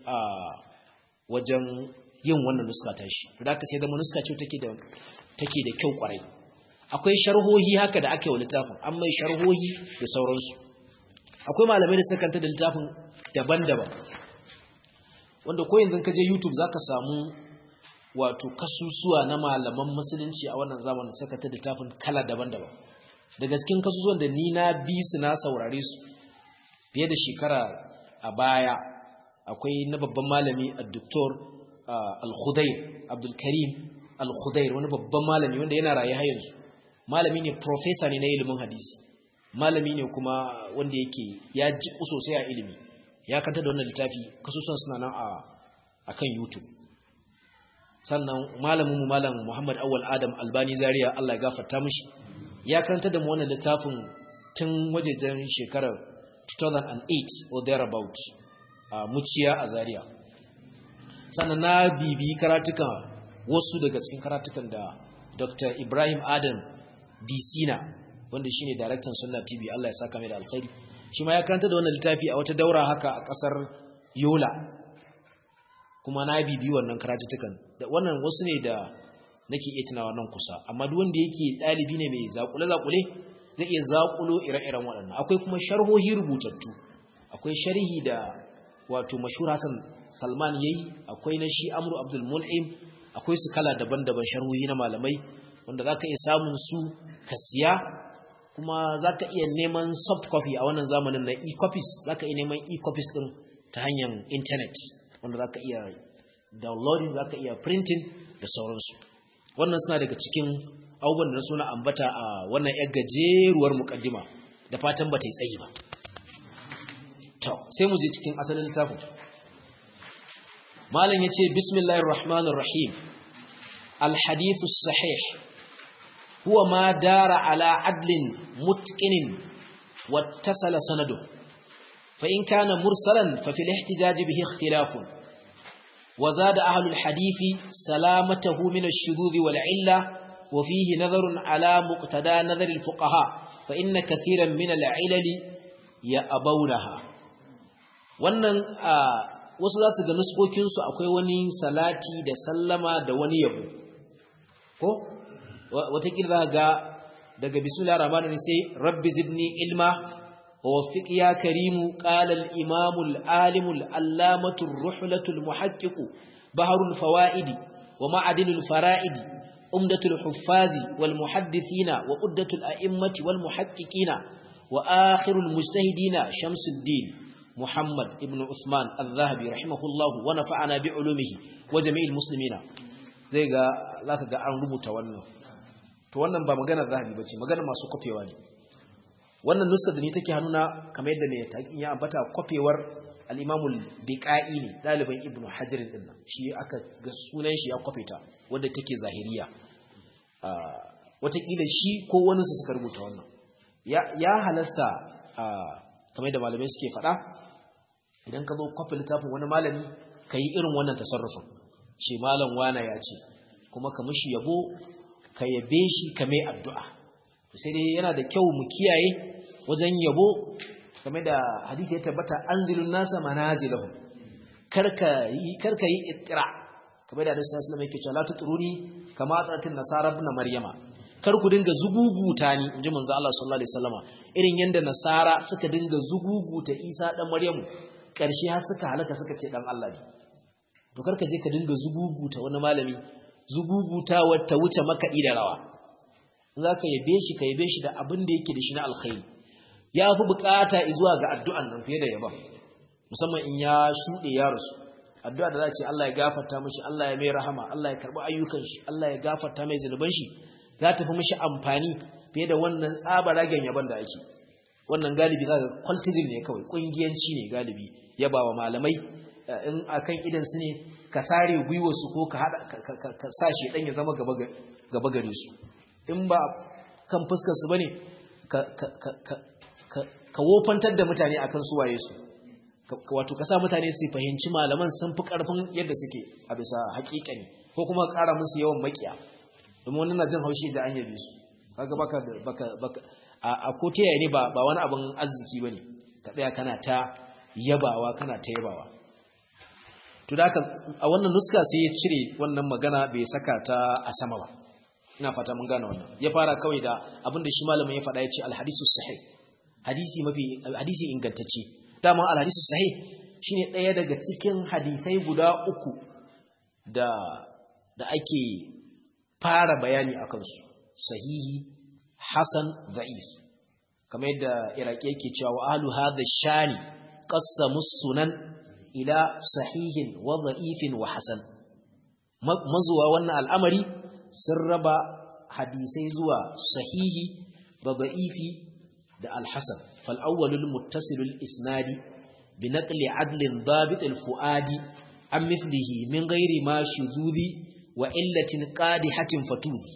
wajen yin wannan nuska ta shi da aka sai zama nuska ce take da take da kyau kwarai akwai sharhohi haka da aka yi wa littafin an mai sharhohi da sauransu akwai malamai da suka da littafin daban-daban wanda ko yanzu ka je YouTube zaka samu wato kasusuwa na malaman musulunci a wannan zamanin suka ta littafin kala daban-daban daga cikin kasusuwan da ni na bi su na saurare su fiye da shekara a baya akwai na babban malami a doktor al-Khudair Abdul Karim al-Khudair wani babban malami wanda yana raye har yanzu malami ne professor ne na ilimin hadisi malami ne kuma wanda yake ya ji sosai a ilimi ya kanta da wannan littafi kasusuwan suna nan a kan YouTube sannan malamin mu malam Muhammad Awwal Adam Albani Zaria Allah ya gafarta mishi ya kanta da mu wannan littafin tun wajejen shekarar 2008 or thereabout a muciya a Zaria sannan na bibi karatukan wasu daga cikin karatukan da Dr. Ibrahim Adam Disina wanda shine daraktan Sunna TV Allah ya saka mai da alkhairi shi ma ya karanta da wannan littafi a wata daura haka a kasar Yola kuma na bibi wannan karatutukan da wannan wasu ne da nake iya tunawa nan kusa amma duk wanda yake dalibi ne mai zakule zakule zai iya zakulo ire-iren waɗannan akwai kuma sharhohi rubutattu akwai sharhi da wato mashhur Hassan Salman yayi akwai na shi Amru Abdul Mun'im akwai su kala daban-daban sharhohi na malamai wanda zaka iya samun su ka siya kuma za ka iya neman soft copy a wannan zamanin na e-copies za ka iya neman e-copies ɗin ta hanyar intanet wanda za ka iya downloading za ka iya printing da sauransu wannan suna daga cikin abubuwan da suna ambata a wannan yar gajeruwar mukaddima da fatan ba ta yi tsayi ba to sai mu je cikin asalin littafin malam yace bismillahir rahmanir rahim al hadithu sahih huwa ma dara ala adlin mutqinin wattasala sanadu fa in kana mursalan fa fil ihtijaj bihi ikhtilafun وزاد أهل الحديث سلامته من الشذوذ والعلة وفيه نظر على مقتدى نظر الفقهاء فإن كثيرا من العلل يأبونها wannan wasu za su ga nuskokinsu akwai wani salati da sallama da wani yabo ko watakila ga daga bismillah rahman sai rabbi zidni ilma ووفق يا كريم قال الإمام العالم الألامة الرحلة المحقق بحر الفوائد ومعدن الفرائد أمدة الحفاظ والمحدثين وأدة الأئمة والمحققين وآخر المجتهدين شمس الدين محمد ابن عثمان الذهبي رحمه الله ونفعنا بعلومه وجميع المسلمين zai ga zaka ga an rubuta wannan to wannan ba maganar zahabi bace maganar masu kofewa ne wannan nusa da ni take hannuna kamar yadda mai taƙin ya ambata kwafewar al'imamul biƙa'i ne ɗaliban ibn hajjirin ɗin nan shi aka ga sunan shi ya kwafe ta wadda take zahiriya watakila shi ko wani su suka rubuta wannan ya halasta kamar yadda malamai suke faɗa idan ka zo kwafe littafin wani malami ka yi irin wannan tasarrufin shi malam wana ya ce kuma ka mishi yabo ka yabe shi ka mai addu'a sai dai yana da kyau mu kiyaye wajen yabo game da hadisi ya tabbata anzilun nasa manazilahum karka yi karka yi ittira kamar da Annabi sallallahu alaihi wasallam yake cewa la tutruni kama atatin nasara ibn maryama kar ku dinga zuguguta ni inji manzo Allah sallallahu alaihi wasallama irin yanda nasara suka dinga zuguguta Isa dan Maryamu karshe har suka halaka suka ce dan Allah ne to karka je ka dinga zuguguta wani malami zuguguta wata wuce makaɗi da rawa za ka yabe shi ka yabe shi da abin da yake da shi na alkhairi ya fi bukata zuwa ga addu'an nan fiye da yaban musamman in ya shuɗe ya rasu addu'a da za ce Allah ya gafarta mashi Allah ya mai rahama Allah ya karɓi ayyukan shi Allah ya gafarta mai zunuban shi za ta fi mashi amfani fiye da wannan tsabaragen yaban da ake wannan galibi za ga cultism ne kawai ƙungiyanci ne galibi yaba wa malamai in akan idan su ne ka sare gwiwarsu ko ka sa shi ɗan ya zama gaba gare su in ba kan fuskarsu ba ne ka wofantar da mutane a kan suwaye su wato ka sa mutane su fahimci malaman sun fi ƙarfin yadda suke a bisa haƙiƙani ko kuma ƙara musu yawan makiya domin wani na jin haushi da an yabe su kaga baka baka baka a ko ta ne ba ba wani abin arziki bane ka tsaya kana ta yabawa kana ta yabawa to da a wannan nuska sai ya cire wannan magana bai saka ta a sama ba ina fata mun gane wannan ya fara kawai da abinda shi malamin ya faɗa ya ce alhadisu sahih hadisi mafi hadisi ingantacce dama alhadisu sahih shine ɗaya daga cikin hadisai guda uku da da ake fara bayani akan su sahihi hasan da'if kamar yadda iraki yake cewa wa ahlu hadha shani qassamu sunan ila sahihin wa da'ifin wa hasan mazuwa wannan al'amari sun raba hadisai zuwa sahihi da da'ifi da alhassan fal'awwalul muttasilul isnadi bi naqli adlin dabit fuadi an mithlihi min ghairi ma shuzudi wa illatin qadihatin fatudi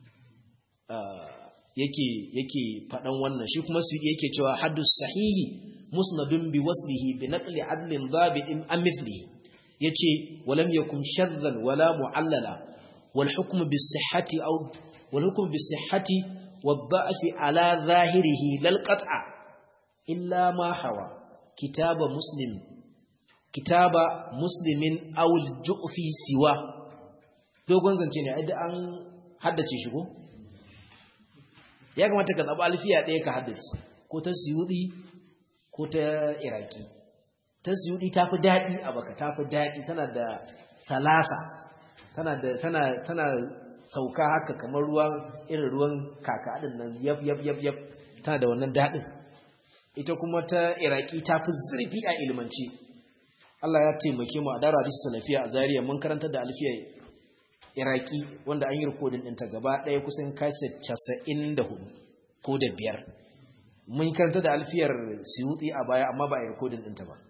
yake yake fadan wannan shi kuma su yake cewa haddus sahihi musnadun bi waslihi bi naqli adlin dabit an mithlihi yace walam yakun shadhan wala mu'allala والحكم بالصحة أو والحكم بالصحة والضعف على ظاهره لا القطع إلا ما حوى كتاب مسلم كتاب مسلم أو الجؤف سوى dogon zance ne idan an haddace shi ko ya kamata ka zaba alfiya ɗaya ka haddace ko ta suyudi ko ta iraki ta suyudi ta fi daɗi a baka ta fi daɗi tana da salasa tana da tana tana sauka haka kamar ruwan irin ruwan kaka din nan yaf yaf yaf yaf tana da wannan dadin ita kuma ta iraki ta fi zurfi a ilmanci Allah ya taimake mu a dara hadisi salafiya a Zariya mun karantar da alfiya iraki wanda an yi rikodin ɗinta gaba ɗaya kusan kaset casa'in da hudu ko da biyar mun karanta da alfiyar siyuti a baya amma ba a yi rikodin ɗinta ba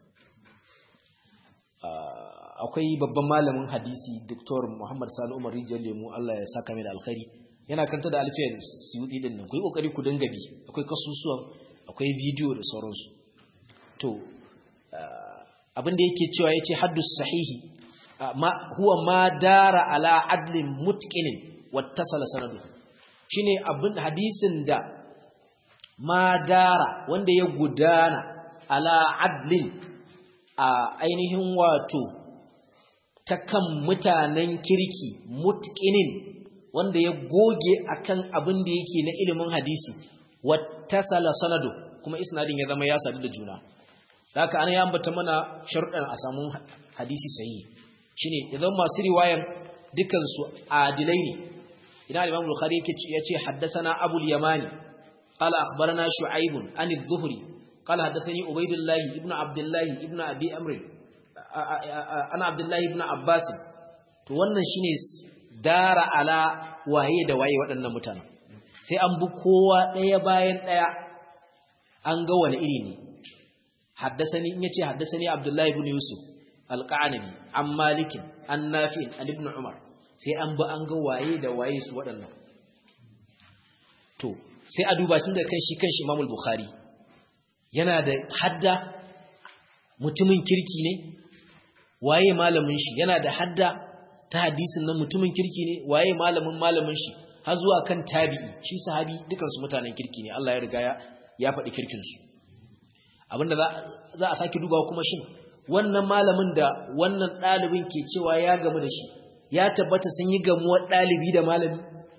akwai babban malamin hadisi Dr. Muhammad Sani Umar Rijiyar Lemu Allah ya saka mai da alkhari yana kanta da alfiyar siyuti din nan ku yi kokari ku dinga bi akwai kasusuwan akwai bidiyo da sauransu to abin da yake cewa yace haddus sahihi ma huwa ma dara ala adlin mutqinin wattasala sanadu shine abin hadisin da ma dara wanda ya gudana ala adlin a ainihin wato ta kan mutanen kirki mutqinin wanda ya goge akan abin da yake na ilimin hadisi wattasala sanadu kuma isnadin ya zama ya sadu da juna haka ana ya ambata mana sharuɗan a samu hadisi sahihi shine idan masu riwayan dukan su adilai ne idan Imam Bukhari yake yace haddathana Abu al-Yamani qala akhbarana Shu'aib an adh-Dhuhri qala haddathani Ubaydullah ibn Abdullah ibn Abi Amr ana Abdullah ibn Abbas to wannan shine dara ala waye da waye waɗannan mutanen sai an bi kowa ɗaya bayan ɗaya an ga wani iri ne haddasani in yace haddasani Abdullahi ibn Yusuf al-Qanabi an Malik an Nafi an Ibn Umar sai an bi an ga waye da waye su waɗannan to sai a duba tun da kan shi kanshi Imam al-Bukhari yana da hadda mutumin kirki ne waye malamin shi yana da hadda ta hadisin nan mutumin kirki ne waye malamin malamin shi har zuwa kan tabi'i shi sahabi dukansu mutanen kirki ne Allah ya riga ya faɗi kirkinsu abinda za a sake dubawa kuma shin wannan malamin da wannan ɗalibin ke cewa ya gamu da shi ya tabbata sun yi gamuwar ɗalibi da malami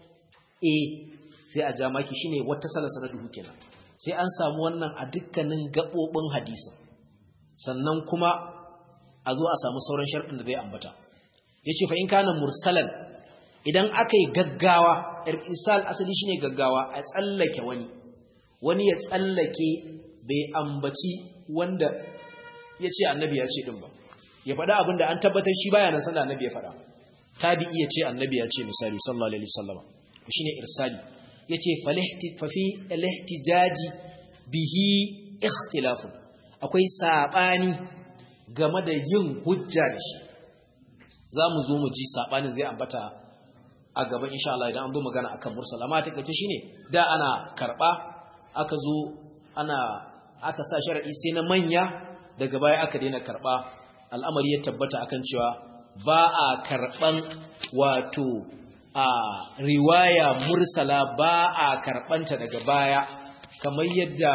eh sai a ja maki shine wata salasana duhu kenan sai an samu wannan a dukkanin gaɓoɓin hadisi sannan kuma a zo a samu sauran sharɗin da zai ambata yace fa in kana mursalan idan aka yi gaggawa irsal asali shine gaggawa a tsallake wani wani ya tsallake bai ambaci wanda ya ce annabi ya ce ɗin ba ya faɗa abin da an tabbatar shi baya nan sanda annabi ya faɗa tabi'i ya ce annabi ya ce misali sallallahu alaihi wasallam shine irsali yace fa fi al-ihtijaji bihi ikhtilafun akwai sabani game da yin hujja da shi zamu zo mu ji sabanin zai ambata a gaba insha Allah idan an zo magana akan mursal amma take ce shine da ana karba aka zo ana aka sa sharadi sai na manya daga baya aka daina karba al'amari ya tabbata akan cewa ba a karban wato a riwaya mursala ba a karbanta daga baya kamar yadda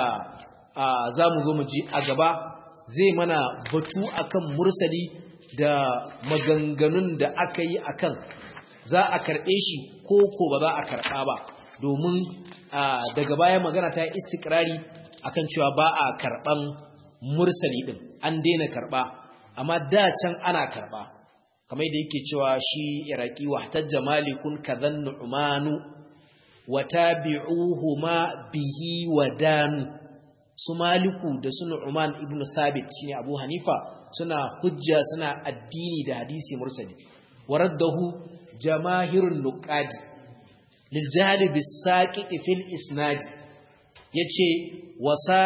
za mu zo mu ji a gaba zai mana batu akan mursali da maganganun da aka yi akan za a karɓe shi ko ko ba za a karɓa ba domin daga baya magana ta yi istikrari akan cewa ba a karɓan mursali ɗin an daina karɓa amma da can ana karɓa kamar da yake cewa shi iraki wa tajja malikun kadhan nu'manu wa tabi'uhuma bihi wa danu su maliku da su nu'man ibnu thabit shine abu hanifa suna hujja suna addini da hadisi mursali waraddahu jamahirun nuqadi lil jahli bis saqiti fil isnad yace wasa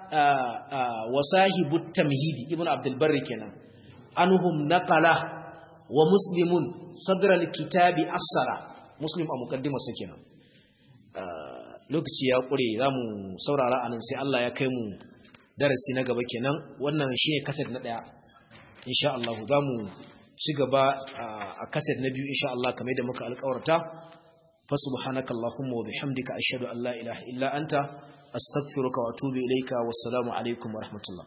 wasahibu tamhidi ibnu abdul barri kenan anhum naqala wa muslimun sadr al kitabi asara muslim a muqaddimar sa kenan lokaci ya kure zamu saurara anan sai Allah ya kai mu darasi na gaba kenan wannan shine kaset na daya insha Allah zamu ci gaba a kaset na biyu insha Allah kamar da muka alƙawarta fa subhanaka allahumma wa bihamdika ashhadu an la ilaha illa anta astaghfiruka wa atubu ilayka wassalamu alaikum wa rahmatullah